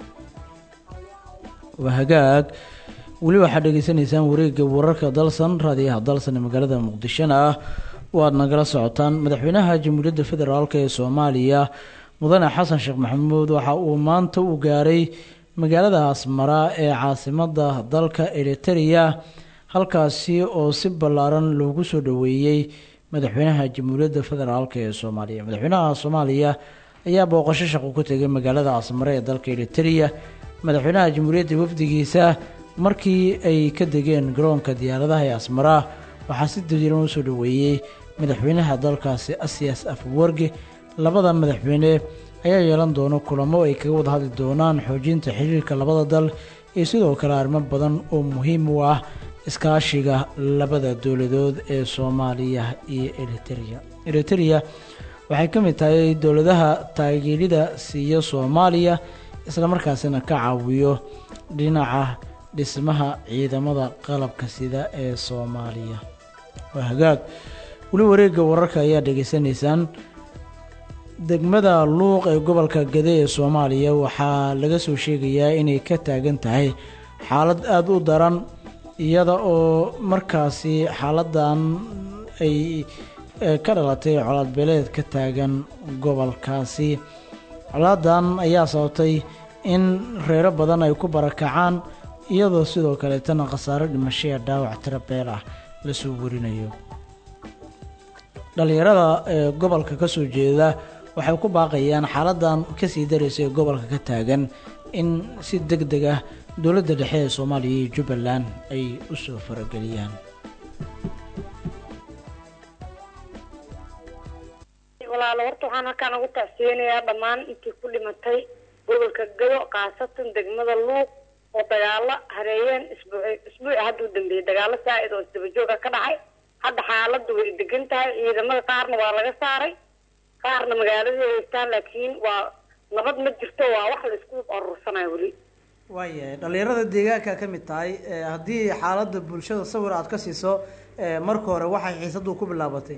waa hagaag weli waxaad dhegeysanaysaan wareegga wararka dalsan raadiyaha dalsan ee magaalada muqdishona ah waad nagala socotaan madaxweynaha jamhuuriyadda federaalk ee soomaaliya mudane xasan sheekh maxamuud waxa uu maanta u gaaray magaalada asmara ee caasimada dalka eritereya halkaasi oo si ballaaran loogu soo dhoweeyey madaxweynaha jamhuuriyadda federaalk ee soomaaliya madaxweynaha soomaaliya ayaa booqasho shaqo ku tegay magaalada asmare ee dalka eritereya madaxweynaha jamhuuriyadda wafdigiisa markii ay ka degeen garoonka diyaaradaha ee asmara waxaa si dadiiran usoo dhoweeyey madaxweynaha dalkaasi asiyas afwarge labada madaxweyne ayaa yeelan doono kulamo ay kaga wada hadli doonaan xoojinta xiriirka labada dal iyo sidoo kale arrimo badan oo muhiim u ah iskaashiga labada dowladood ee soomaaliya iyo eritereya eritereya waxay ka mid tahay dowladaha taageerida siiya soomaaliya islamarkaasina ka caawiyo dhinaca dhismaha ciidamada qalabka sida ee soomaaliya waa hagaag weli wareegga wararka ayaa dhegeysanaysaan degmada luuq ee gobolka gade ee soomaaliya waxaa laga soo sheegayaa inay ka taagan tahay xaalad aada u daran iyada oo markaasi xaaladan ay ka dhalatay colaad beeleed ka taagan gobolkaasi colaadan ayaa sababtay in reero badan ay ku barakacaan iyadoo sidoo kaleetana khasaaro dhimashaya dhaawac tiro beel ah lasoo warinayo dhallinyarada ee gobolka ka soo jeeda waxay ku baaqayaan xaaladan kasii daraysa ee gobolka ka taagan in si deg deg ah dowladda dhexe ee soomaaliya iyo jubbaland ay u soo farageliyaan walaalo horta waxaan halkaan ugu tacsiyeynayaa dhammaan intii ku dhimatay gobolka gado khaasatan degmada luuq oo dagaalo hareeyeen isbuuci isbuuci hadda u dambeeyey dagaalo saa-id oo isdabajooga ka dhacay hadda xaaladdu way degan tahay ciidamada qaarna waa laga saaray qaarna magaaladii haystaan laakiin waa nabad ma jirto waa wax la isku aruursanayo weli waayahay dhallinyarada deegaanka ka mid tahay haddii xaaladda bulshada sawir aad ka siiso eh, marka hore waxay xiisadu ku bilaabatay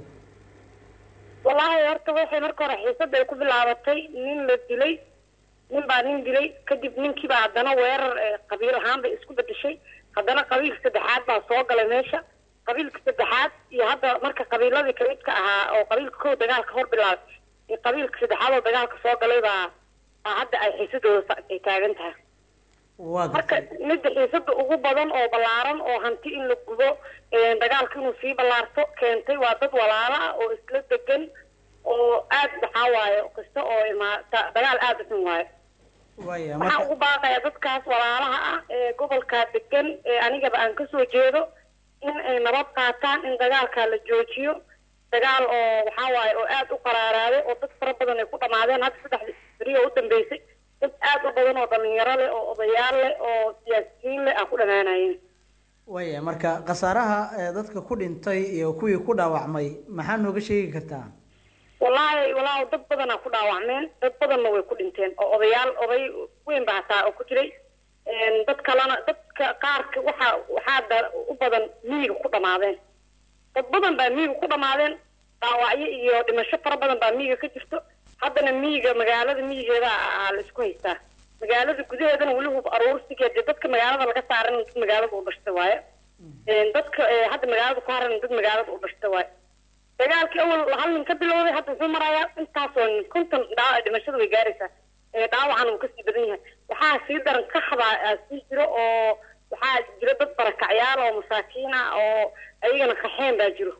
wallaahi horta waxay marka hore xiisada ay ku bilaabatay nin la dilay nin baa nin dilay kadib ninkiiba haddana weerar eh, qabiil ahaan bay isku bedeshay haddana qabiilka saddexaad baa soo galay meesha qabiilka saddexaad iyo hadda marka qabiiladii kamidka ahaa oo qabiilka kow dagaalka hor bilaabay iyo qabiilka saddexaad oo dagaalka soo galay baa baa hadda ay xiisadooda sa- ay taagan tahay waa marka midda xiisada ugu badan oo ballaaran oo hanti in la gubo eh, dagaalka inuu sii ballaarto keentay waa dad walaalo ah oo isla degan oo aad maxaa waaye kasta oo imaata dagaal aad u xun waaye waaya waxaan marka ugu baaqaya dadkaas walaalaha ah ee gobolkaa degan ee anigaba aan kasoo jeedo in ay nabad qaataan in dagaalkaa la joojiyo dagaal oo waxaa waaye oo aad u qaraaraaday oo dad fara badan ay ku dhamaadeen hadda saddexdii beri oo u dambeysay dad aad u badan oo dhalinyaro leh oo odayaal leh oo siyaasiyiin leh aan ku dhamaanayeen waaya marka khasaaraha eh, dadka ku dhintay iyo kuwii ku dhaawacmay maxaa nooga sheegi kartaa wallaahi wallaahi dad badanaa ku dhaawacmeen dad badanna way ku dhinteen oo odayaal oday weyn baa hataa oo ku jiray Een, dad kalena dadka qaarka waxaa waxaa da- u badan miyiga ku dhamaadeen dad badan baa miyiga ku dhamaadeen dhaawacyo iyo dhimasho fara badan baa miyiga ka jirto haddana miyiga magaalada miyigeeda aa la isku haystaa magaalada gudaheedana weli hub aruursigeed dee dadka magaalada laga saaran dad magaalada u dhashta waaye Een, dadka eh, hadda magaalada ku haran dad magaalada u dhashta waaye dagaalkii awal hal nin ka bilowday hadda wuxuu marayaa intaasoo nin konton dhaawac dhimashada way gaaraysaa ee dhaawacan uu kasii badan yahay waxaa sii daran kaxda aa sii jiro oo waxaa jira dad barakacyaal oo masaakiin ah oo ayagana qaxeen baa jiro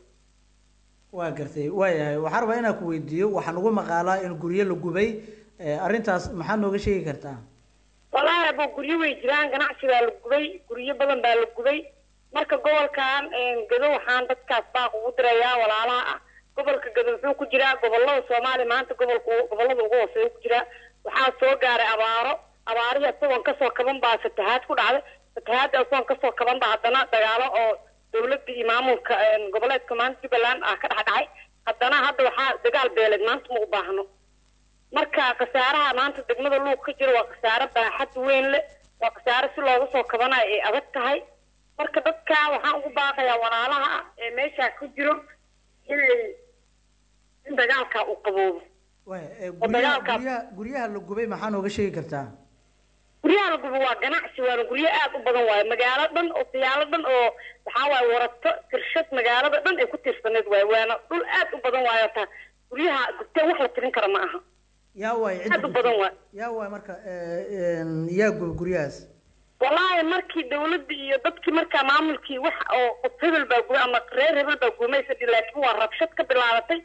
waa gartay waayahay waxaan rabaa inaan ku weydiiyo waxaan ugu maqaalaa in guryo la gubay eh, arrintaas maxaa nooga sheegi kartaa wallaahi abo guryo way jiraan ganacsi baa la gubay guryo badan baa la gubay marka gobolkan een, gado waxaan dadkaas baaq ugu dirayaa walaalaha ah gobolka gado wuxuu ku jiraa gobolada soomaaliya maanta gobolka ugu- gobolada ugu hooseeya ku jiraa waxaa soo gaaray abaaro abaarihii isagoon kasoo kaban baa fatahaad ku dhacday fatahaadda isagoon kasoo kaban baa haddana dagaalo oo dawladda iyo maamulka een, goboleedka maanta jubbaland ah ka dhex dhacay haddana hadda waxaa dagaal beeleed maanta ma u baahno marka khasaaraha maanta degmada luuq ka jira waa khasaare baaxad weyn leh waa khasaare si looga soo kabanayo ay adag tahay marka dadka waxaan ugu baaqayaa walaalaha ah ee meeshaa ku jiro inay in dagaalkaa uu qaboobo waaya eh, oo guryaha dagaalkaa guryaha guryaha la gubay maxaa nooga sheegi kartaa guryaha la gubo waa ganacsi waana guryo aad u badan waaye magaalo dhan oo siyaalo dhan oo waxaa waaye warato tirshad magaalada dhan ay ku tiirsaneed waaye waana dhul aad u badan waaye taa guryaha gubteen wax la tirin kara ma aha yaa waay cidda aad u badan waaye yaa waay marka eh, een, yaa gubay guryahaas wallaahi markii dawladda iyo dadkii markaa maamulkii wax oo qof hebel baa gubay ama reer hebel baa gumaysa dhi laakiin waa rabshad ka bilaabatay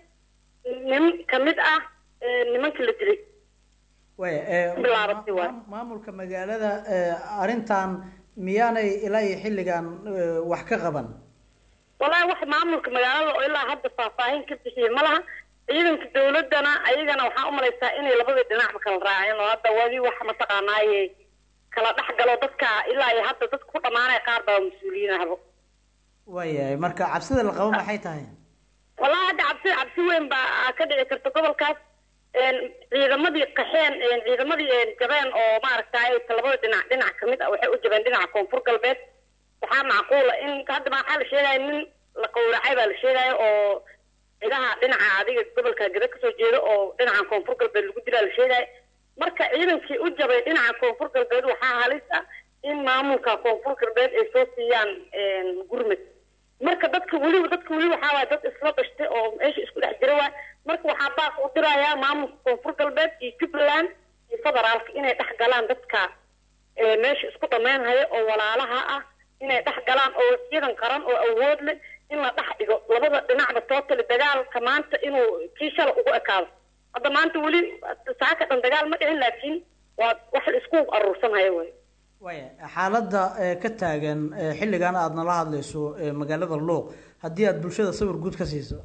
nin kamid ah ee, nimankii la dilay waaya eh, bilaabatay waay maam- maamulka magaalada eh, arrintan miyaanay ilaa iyo xilligan eh, wax ka qaban wallaahi wax maamulka magaalada oo ilaa hadda faahfaahin ka bixiyey ma laha ciidanka dawladdana ayagana waxaa umalaysaa inay labadii dhinacba kala raaceen oo hadda wadi wax mataqaanaaye kala dhex galo dadka ilaa iyo hadda dadka ku dhamaanaya qaar baa mas-uuliyiin ahbo waayahay marka cabsida la qabo maxay tahay wallaahi hadda cabsi cabsi weyn baa ka dhici karta gobolkaas een, ciidamadii qaxeen een, ciidamadii een, jabeen oo maaragtay labada dhinac dhinac kamid ah waxay u jabeen dhinaca koonfur galbeed waxaa macquula in hadda waxaa la sheegaya nin la qowracay baa la sheegaya oo ciidaha dhinaca adiga gobolka gada kasoo jeeda oo dhinaca koonfur galbeed lagu dilaa la sheegaya marka ciidankii u jabay dhinaca koonfur galbeed waxaa halis ah in maamulka koonfur galbeed ay soo siiyaan een, gurmad marka dadka weliba dadka weli waxaa waay dad isla dhashtay oo meesha isku dhex jira waay marka waxaa baaq u dirayaa maamulka koonfur galbeed iyo jubbaland iyo federaalka inay dhex galaan dadka ee meesha isku dhammaynhaya oo walaalaha ah inay dhex galaan oo ciidan qaran oo awood leh in la dhex dhigo labada dhinacba tootali dagaalka maanta inuu kii shala ugu ekaado hadda maanta weli saaka dhan dagaal ma dhicin laakiin waa wax la isku aruursanhaya way waaya xaaladda eh, ka taagan eh, xilligan aada nala hadlayso eh, magaalada luuq haddii aada bulshada sawir guud ka siiso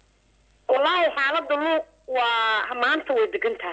wallaahi xaaladda luuq waa maanta way degan taha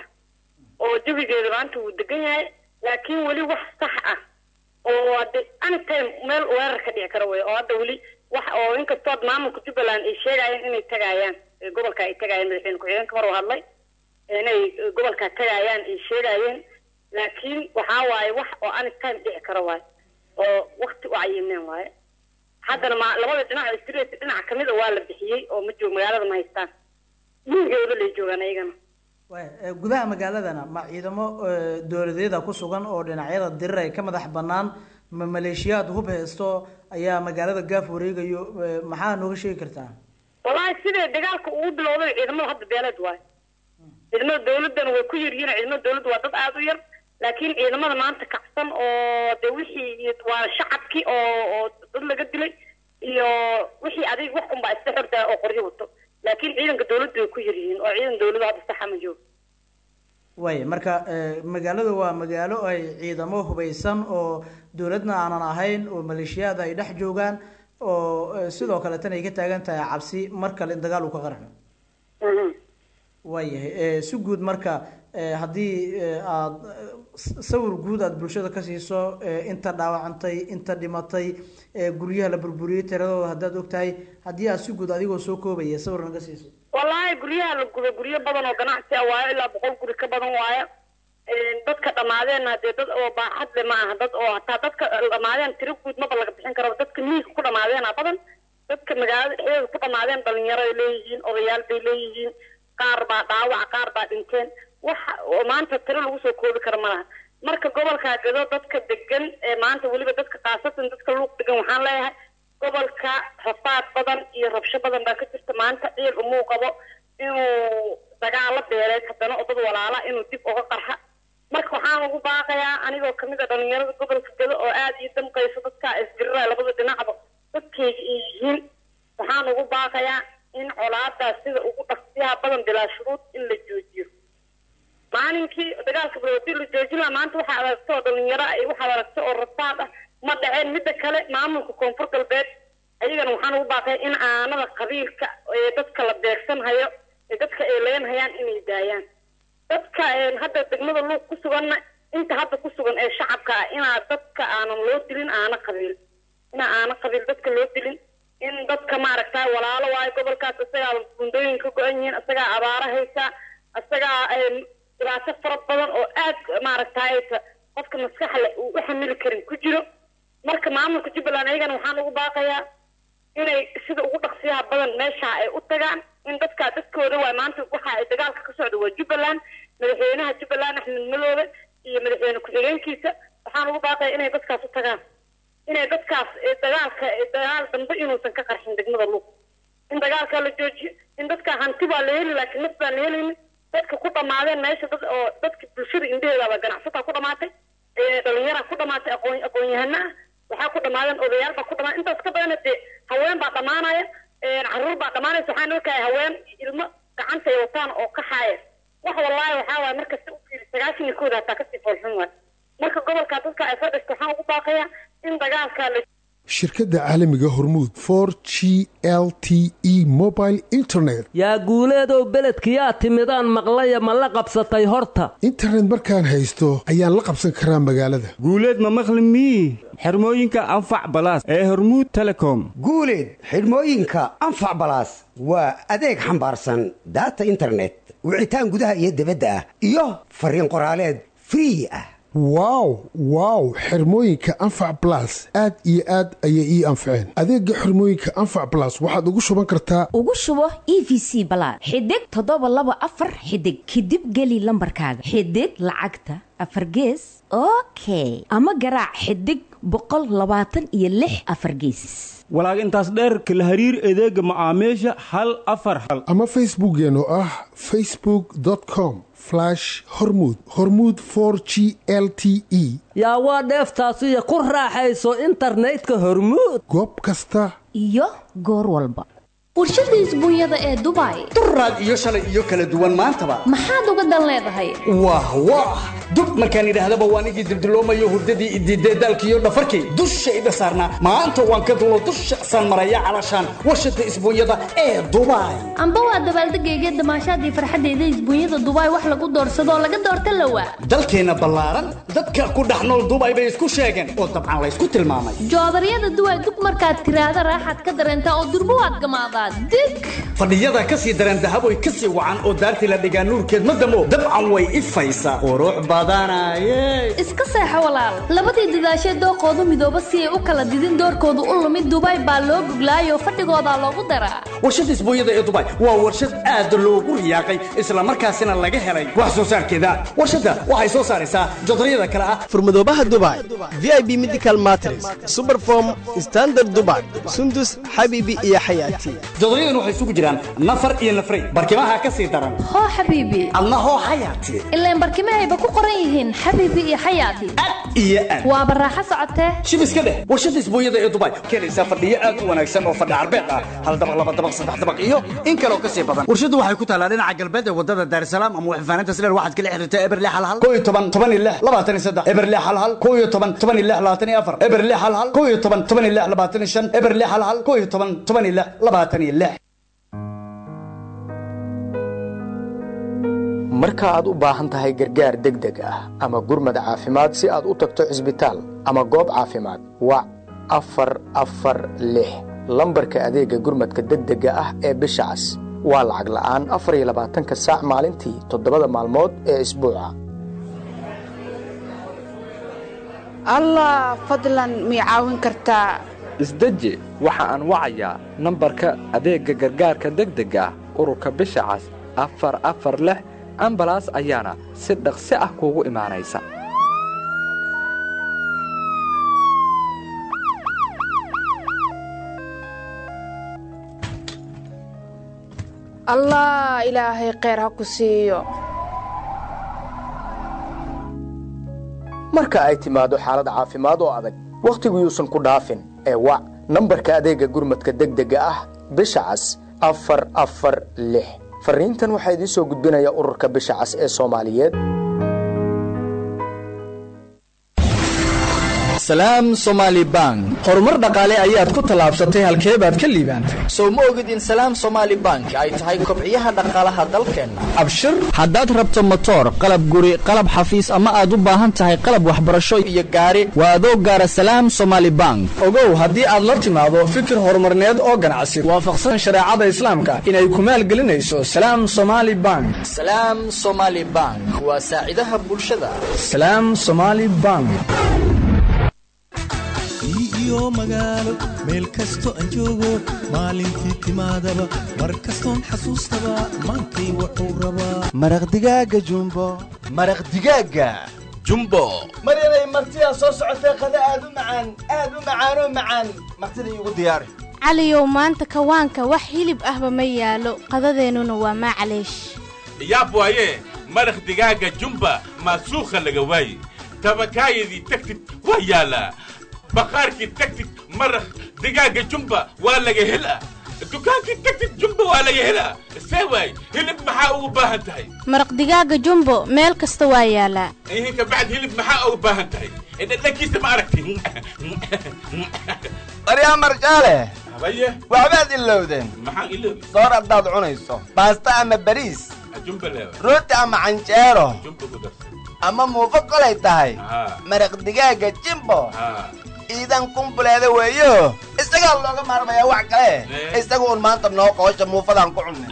oo jawigeeda maanta wuu degan yahay laakiin weli wax sax ah oo hade anytime meel weerar ka dhici kara wey oo hadda weli wax oo inkastood maamulka jubbaland ay sheegayeen inay tagayaan ee gobolka ay tagayaan madaxweyne ku-xigeenka mar uu hadlay inay gobolka tagayaan ay sheegayeen laakiin waxaa waaye wax oo anytime dhici kara waaye oo wakti u cayimeen waaye haddana ma labada dhinac oo street dhinac kamid a waa la bixiyey oo ma joog magaalada ma haystaan gurigooda lay joogaan ayagana Waaya, ee, gudaha magaaladana ma ciidamo ee, dowladeeda ku sugan oo dhinacyada dirir ay ka madax banaan ma maleeshiyaad hub haysto ayaa magaalada gaaf wareegayo ee, maxaa nooga sheegi kartaa wallaahi sidee dagaalka ugu bilowday ciidamada hadda beeleed waayo ciidamada dawladana way ku yaryihiin ciidamada dawladda waa dad aada u yar laakiin ciidamada maanta kacsan oo de wixii waa shacabkii oo oo dad laga dilay iyo wixii adig wax unbaa iska xortaa oo qoryo wato laakiin ciidanka dawladda way ku yaryihiin oo ciidan dawladda hadda saxa ma joogo waaya marka ee, magaalada waa magaalo ay ciidamo hubeysan oo dowladna aanan ahayn oo maleeshiyaad ay dhex joogaan oo ee, sidoo kale tan ay ka taagan tahay cabsi mar kale in dagaal uu ka qarxo waayahay ee, si guud marka ee, haddii ee, aad ee, s- sawir guud aad bulshada ka siiso ee, inta dhaawacantay inta dhimatay ee, guryaha la burburiyey tiradooda haddaad ogtahay haddii aad si guud adigoo soo koobaya sawir naga siiso wallaahi guryaha la gubay guryo badan oo ganacsi ah waayo ilaa boqol guri ka badan waayo Een, dadka dhammaadeenna dee dad oo baaxad le ma aha dad oo hataa dadka dhammaadeen tiro guud maba laga bixin karo dadka miyiga ku dhammaadeena badan dadka magaalada dhexdeeda ku dhammaadeen dhalinyaro ay leeyihiin odayaal bay leeyihiin qaar baa dhaawac qaar baa dhinteen waxa oo maanta tiro lagu soo koobi karo ma laha marka gobolka gado dadka degan ee maanta weliba dadka khaasatan dadka luuq degan waxaan leeyahay gobolka rafaad badan iyo rabsho badan baa ka jirta maanta ciil umuu qabo inuu dagaalo beeleed haddana oo dad walaala inuu dib uga qarxa marka waxaan ugu baaqayaa anigoo kamid a dhalinyarada gobolka gado oo aada ii damqayso dadka isdirira labada dhinacba dadkayga ay yihiin waxaan ugu baaqayaa in colaadaas sida ugu dhaqsiyaha badan bilaa shuruud in la joojiyo maalinkii dagaalka bilowdii la joojin lahaa maanta waxaa aragta oo dhalinyaro ah iyo waxaad aragta oo rafaad ah ma dhaceen midda kale maamulka koonfur galbeed ayagana waxaan ugu baaqaya in aanada qabiilka ee dadka la beegsanhayo ee dadka ay leenhayaan inay daayaan dadka een, hadda degmada luuq ku suganna inta hadda ku sugan ee shacabka ah inaa dadka aanan loo dilin aana qabiil inaa aana qabiil dadka loo dilin in dadka maaragtaa walaalo waayo gobolkaas isagaa bundooyin ka go-an yihiin isagaa abaara haysa isagaa een, dhibaato fara badan oo aad maaragtay qofka maskaxle uu u xamili karin ku jiro marka maamulka jubbaland ayagana waxaan ugu baaqayaa inay sida ugu dhaqsiyaha badan meesha ay u tagaan in dadka dadkooda waay maanta waxa ay dagaalka ka socda waa jubbaland madaxweynaha jubbaland axmed madoobe iyo madaxweyne ku-xigeenkiisa waxaan ugu baaqaya inay dadkaas u tagaan inay dadkaas ee dagaalka ee dagaal dambe inuusan ka qarxin degmada luuq in dagaalka la joojiyo in dadka hanti baa la heli laakiin naf baan la helaynin dadka ku dhamaadeen meesha dad oo dadka bulshada indheheedaba ganacsataa ku dhamaatay ee dhalinyaraa ku dhamaatay aqoon aqoon-yahana ah waxaa ku dhamaadeen odayaal baa ku dhamaatay intaas ka badana dee haween baa dhamaanaya een caruur baa dhamaanaysa waxaan arkaya haween ilmo gacanta ay wataan oo ka haaya wax wallaahi waxaa waaye marka si u fiiri sagaashan iyo kooda hataa kasii foolxun waay marka gobolka dadka ay fadhisto waxaan ugu baaqayaa in dagaalka la shirkadda caalamiga hormuud for g l t e mobile internet yaa guuleedow beledkiyaa timidaan maqlaya ma la qabsatay horta internet markaan haysto ayaan la qabsan karaa magaalada guuleed ma maqli mii xirmooyinka anfac balaas ee hormuud telecom guuleed xidhmooyinka anfac balaas waa adeeg xambaarsan daata internet wicitaan gudaha iyo dibadda ah iyo fariin qoraaleed free ah wow wow xirmooyinka anfac blas aad iyo aad ayay ii anfaceen adeega xirmooyinka anfac blas waxaad ugu shuban kartaa ugu shubo e v c balaad xidig toddoba laba afar xidig kadib geli lambarkaaga xidig lacagta afar gees okay ama garaac xidig boqol labaatan iyo lix afar geesis walaag intaas dheerka la hariir adeega macaamiisha hal afar hal ama facebookkeen oo ah facebook com hormuud hormuud for g l t e yaa waa dheeftaasiyo ku raaxayso internetka hormuud goob kasta iyo goor walba warshada isbuunyada ee dubai duraad iyo shalay iyo kala duwan maantaba maxaad uga dan leedahay wah wah dub markaan idhaahdaba waan igii dildiloomayo hurdadii idiidee daalkiiyo dhafarkii dushayda saarnaa maanta waan ka dulo dusha san maraya calashaan warshada isbuunyada ee dubai amba waa dabaaldegayga damaashaadii farxadeyda isbuunyada dubai wax lagu doorsadoo laga doorta lawaa dalkeenna ballaaran dadka ku dhex nool dubai bay isku sheegeen oo dabcan laysku tilmaamay joodaryada duway dug markaad tiraahda raaxaad ka dareentaa oo durbo waad gamaadaa dig fadhiyada ka sii dareen dahaboy ka sii wacan oo daartii la dhigaa nuurkeed ma damo dabcan way ifaysaa qurux badanaye iska seexo walaal labadii dadaashee dooqoodu midooba si ay u kala didin doorkoodu u lumid dubai baa loo guglaayoo fadhigoodaa loogu daraa warshadda isbuunyada ee dubai waa warshad aad loogu riyaaqay islamarkaasina laga helay wax soo saarkeeda warshadda waxay soo saaraysaa jodaryada kale ah furmadoobaha dubai v i b medical matres superform standard dubai sundus xabiibi iyo xayaati jodaryadan waxay isugu jiraan nafar iyo nafray barkimaha ka sii daran hoo xabiibi adna hoo xayaati ilaan barkimahayba ku qoran yihiin xabiibi iyo xayaati iyo aad waaba raaxo socotee shib iska dheh warshadda isbuunyada ee dubai keenaysaa fadhiyo aad u wanaagsan oo fadhi carbeed ah hal dabaq laba dabaq saddex dabaq iyo in kaloo ka sii badan warshaddu waxay ku taallaa dhinaca galbeed ee wadada daarsalaam ama waxfaanaynta sileer waxaad kala xiriirtaa eberle hal hal koo iyo toban toban iyo lix labaatan iyo saddex eberle hal hal koo iyo toban toban iyo lix labaatan iyo afar eberle hal hal koo iyo toban toban iyo lix labaatan iyo shan eberle hal hal koo iyo toban toban iyo lix labaatan iyo lix marka aad u baahan tahay gargaar degdeg ah ama gurmad caafimaad si aad u tagto cisbitaal ama goob caafimaad wac afar afar lix lambarka adeegga gurmadka degdega ah ee bisha cas waa lacag la'aan afar iyo labaatanka saac maalintii toddobada maalmood ee isbuuca allah fadlan mii caawin kartaa isdeji waxa aan wacayaa nambarka adeegga gargaarka degdega ah ururka bisha cas afar afar lix ambalaas ayaana si dhaqsi ah kuugu imaanaysa allah ilaahay kheyr ha ku siiyo marka ay timaado xaalad caafimaad oo adag wakhtigu yuusan ku dhaafin ee wac nambarka adeegga gurmadka degdega ah bisha cas afar afar lix farriintan waxaa idiin soo gudbinaya ururka bisha cas ee soomaaliyeed salaam somaali bank horumar dhaqaale ayaad ku tallaabsatay halkee baad ka liibaantay sow ma ogid in salaam somaali bank ay tahay kobciyaha dhaqaalaha dalkeenna abshir haddaad rabto motoor qalab guri qalab xafiis ama aad u baahan tahay qalab waxbarasho iyo gaari waa adoo gaara salaam somaali bank ogow haddii aad la timaado fikir horumarneed oo ganacsi waafaqsan shareecada islaamka inay ku maalgelinayso salaam somaali bank salaam somaali bank waa saacidaha bulshada salaam somaali bank iyo magaalo meel kasto aan joogo maalintii timaadaba mar kastoon xasuustaba maankay wuxuu rabaa maraq digaaga jumbo maraq digaaga jumbo mar inay martidaa soo socotay qada aad u macaan aad u macaanoo macaan martida iigu diyaari caliyow maanta kawaanka wax hilib ahba ma yaalo qadadeennuna waa maclaysh yaab waaye maraq digaaga jumba maasuukha laga waaye tabakaayadii tagtid waa yaalaa baqaarkii tagtid maraq digaaga jumba waa laga helaa dukaankii tagtid jumba waa laga helaa see waay hilib maxaa ugu baahan tahay maraq digaaga jumbo meel kasta waa yaalaa ihinka bacd hilib maxaa ugu baahan tahay dhadhankiisa ma aragti daryaa marjaale habaye waxbaad ilowdeen maxaan iloobi soor haddaad cunayso baasta ama bariis jumba leewa rooti ama canjeero jumba ku darsan ama muufo kolay tahay haa maraq digaaga jimbo haa iidan kumbuleeda weeyo isagaa looga maarmayaa wax kale isaga un maanta noo qoosha muufadaan ku cunnay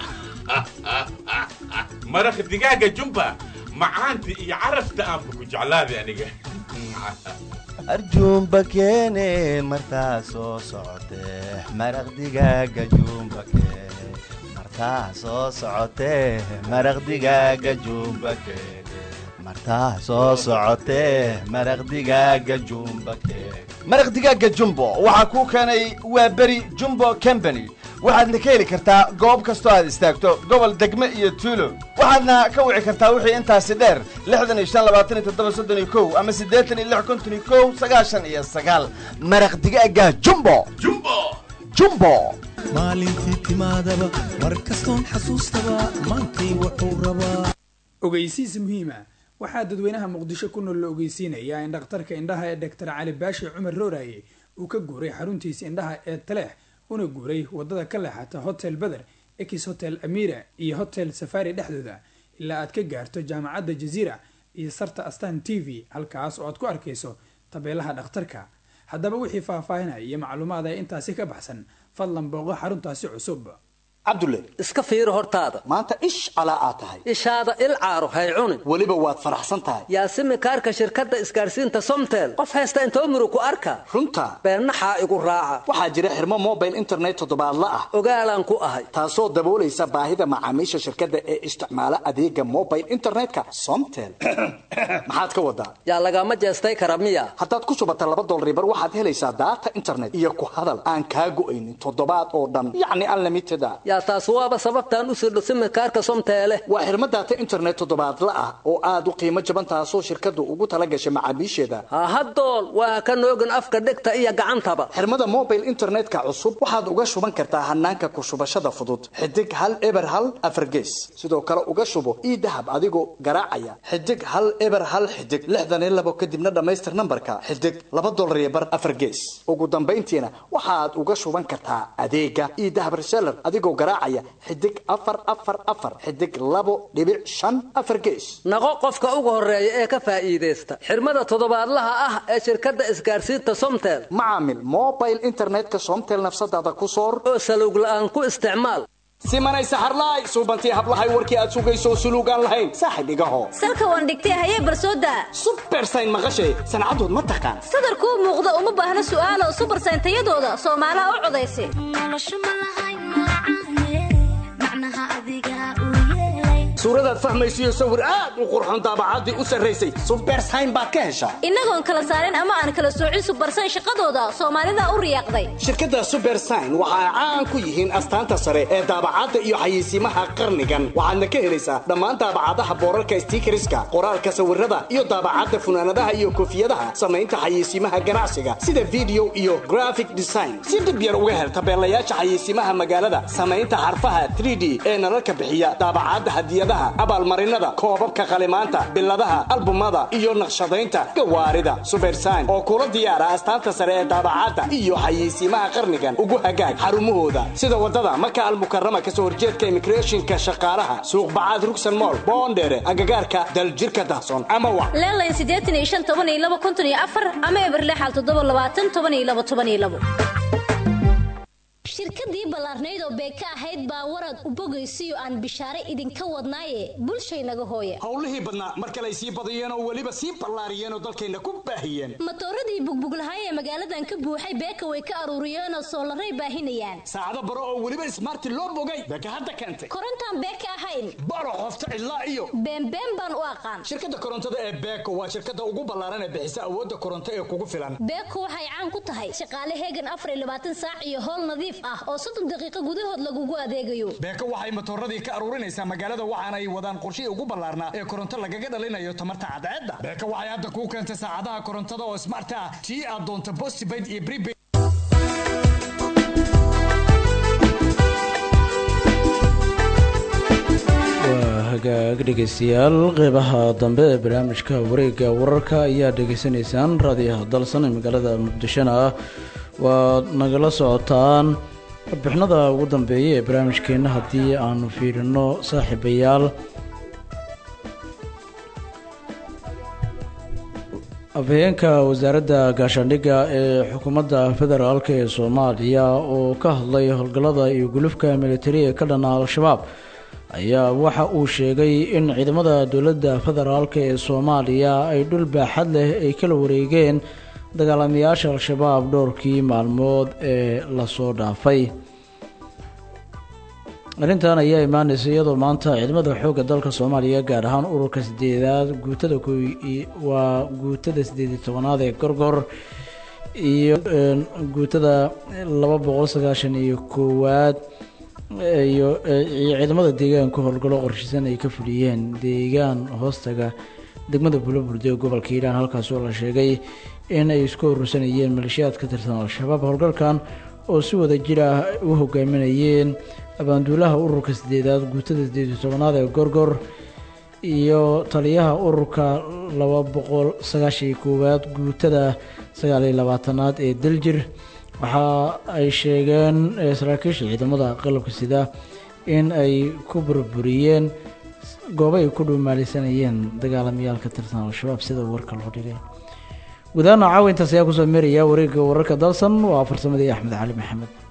maraq digaaga jumba macaanta iyo carafta aanba ku jeclaaday aniga arjuumba keene martaa soo socotee maraq digaaga juumba keene martaa soo socotee maraq digaaga juumba keene martaa soo socotee maraq digaaga juumba keene maraq digaaga jumbo waxaa kuu keenay waa beri jumbo company waxaadna ka heli kartaa goob kastoo aad istaagto gobol degme iyo tuulo waxaadna ka wici kartaa wixii intaasi dheer lixdan iyo shan labaatan iyo toddoba soddon iyo kow ama siddeetan iyo lix konton iyo kow sagaashan iyo sagaal maraq digaaga jumbo jumbo jumbo maalintii timaadaba mar kastoon xasuustaba maankay wuxuu rabaa ogeysiis muhiima waxaa dadweynaha muqdisho ku nool la ogeysiinayaa in dhakhtarka indhaha ee doctor cali baashi cumar rooraye uu ka guuray xaruntiisa indhaha ee taleex una guuray wadada ka leexata hotel beder ex hotel amira iyo hotel safari dhexdooda ilaa aad ka gaarto jaamacadda jaziira iyo sarta astan t v halkaas oo aad ku arkayso tabeelaha dhakhtarka haddaba wixii faahfaahinaya iyo macluumaad ee intaasi ka baxsan fadlan booqo xaruntaasi cusub cabdulle iska fiiri hortaada maanta ish calaa aad tahay ishaada il caaro hay cunin weliba waad faraxsan tahay yaasimi kaarka shirkadda isgaarsiinta somtel qof haysta intoo murug ku arka runta beennaxaa igu raaca waxaa jira xirmo mobile internet toddobaadla ah ogaalaan ku ahay taasoo daboolaysa baahida macaamiisha shirkadda ee isticmaala adeega mobile internetka somtel maxaad ka wadaa yaa lagama jeestay kara miya haddaad ku shubata laba dolaribar waxaad helaysaa daata internet iyo ku hadal aan kaa go'aynin toddobaad oo dhan yacni unlimited a yaa taas waaba sababtaan u sirdho simikaarka somteele waa xirmo daata internet toddobaadla ah oo aad u qiimo jaban taasoo shirkaddu ugu tala gashay macaamiisheeda hahadool waa ka noogin afka dhegta iyo gacantaba xirmada mobile internetka cusub waxaad uga shuban kartaa hanaanka ku shubashada fudud xidig hal eber hal afargees sidoo kale uga shubo ii dahab adigoo garaacaya xidig hal eber hal xidig lixdan iyo labo kadibna dhammaystir nambarka xidig laba dolar iyo bar afargees ugu dambayntiina waxaad uga shuban kartaa adeega ii dahab reseller adigoo garaacaya xidig afar afar afar xidig labo dhibic shan afar gees naqo qofka ugu horeeya ee ka faa'iidaysta xirmada toddobaadlaha ah ee shirkadda isgaarsiinta somtel macaamil mobile internetka somtel nafsadaada ku soor oo salowg la'aan ku isticmaal simanay saxarlaay suubantii hablahay warkii aad sugayso suluugaan lahayn saaxib igaho salka waan dhigtay hayee barsooda subersayn maqashay sancadood ma taqaan sadarkuu muuqda uma baahna su'aalo subersayn tayadooda soomaalaha u codaysa suuradaad fahmaysiyo sawir aad u qurxon daabacaddii u sarraysay subersayn baad ka heshaa innagoon kala saarin ama aan kala soocin subersayn shaqadooda soomaalida u riyaaqday shirkadda subersayn waxa ay caan ku yihiin astaanta sare ee daabacadda iyo xayeysiimaha qarnigan waxaadna ka helaysaa dhammaan daabacadaha boorarka stiikariska qoraalka sawirada iyo daabacadda funaanadaha iyo koofiyadaha samaynta xayeysiimaha ganacsiga sida video iyo graphic design si dhib yar uga hel tabeelayaasha xayeysiimaha magaalada samaynta xarfaha 3d ee nalalka bixiya daabacadda hadiyadaha abaalmarinada koobabka qalimaanta biladaha albumada iyo naqshadaynta gawaarida subersayn oo kula diyaara astaanta sare ee daabacadda iyo xayeysiimaha qarnigan ugu hagaag xarumahooda sida wadada maka almukarama kasoo horjeedka immigrationka shaqaalaha suuq bacaad rugsan mool boondheere agagaarka daljirka dahson ama wa leelayn siddeetan iyo shan toban iyo laba konton iyo afar ama eberlexal toddoba labaatan toban iyo laba toban iyo labo shirkadii ballaarnayd oo beeka ahayd baa warad u bogaysiyo aan bishaare idinka wadnaaye bulshaynaga hooya howlihii badnaa mar kale ay sii badiyeen oo weliba sii ballaariyeen oo dalkayna ku baahiyeen matooradii bugbuglahay ee magaaladan ka buuxay beeka way ka aruuriyeen oo soolaray baahinayaan saacado baro oo weliba ismaarti loo bogay beeka hadda keentay korontaan beeka ahayn baro qofta cidlaa iyo beenbeen baan u aqaan shirkadda korontada ee beeko waa shirkadda ugu ballaaran ee bixisa awoodda koronto ee kugu filan beeko waxay caan ku tahay shaqaale heegan afar iyo labaatan saac iyo howl nadiif ah oo soddon daqiiqo gudahood lagugu adeegayo beeko waxay matooradii ka aruurinaysaa magaalada waxaana ay wadaan qorshihii ugu ballaarnaa ee koronto lagaga dhalinayo tamarta cadceedda beeko waxay hadda kuu keentay saacadaha korontada oo smart ah tii aad doonto postpaid iyo prepaid waa hagaag dhegeystayaal qeybaha dambe ee barnaamijka wareegga wararka ayaa dhegeysanaysaan raadiyaha dalsan ee magaalada muqdishona ah waad nagala socotaan warbixinada ugu dambeeya ee barnaamijkeenna haddii aanu fiirino saaxiibayaal afhayeenka wasaaradda gaashaandhigga ee xukuumadda federaalk ee soomaaliya oo ka hadlay howlgallada iyo gulufka militari ee ka dhana al-shabaab ayaa waxa uu sheegay in ciidamada dowladda federaalk ee soomaaliya ay dhul baaxad leh ay kala wareegeen dagaalamayaasha al-shabaab dhowrkii maalmood ee lasoo dhaafay arrintan ayaa imaaneysa iyadoo maanta ciidamada xoogga dalka soomaaliya gaar ahaan ururka sideedaad guutada waa guutada sideed iyo tobanaad ee gorgor iyo guutada laba boqol sagaashan iyo koowaad iyo ciidamada deegaanka howlgallo qorshisan ay ka fuliyeen deegaan hoostaga degmada bulaburde ee gobolka hiiraan halkaas oo la sheegay in ay isku urursanayeen maleeshiyaad ka tirsan al-shabaab howlgalkan oo si wada jir ah u hogaaminayeen abaanduulaha ururka sideedaad guutada sideed iyo tobanaad ee gorgor iyo taliyaha ururka laba boqol sagaashan iyo koowaad guutada sagaal iyo labaatanaad ee daljir waxa ay sheegeen saraakiisha ciidamada qalabka sida in ay ku burburiyeen goobo ay ku dhuumaalaysanayeen dagaalamayaal ka tirsan al-shabaab sida warka loo dhigay gudahaan caawa intaas ayaa kusoo meeraya wareegga wararka dalsan waa farsamadii axmed cali maxamed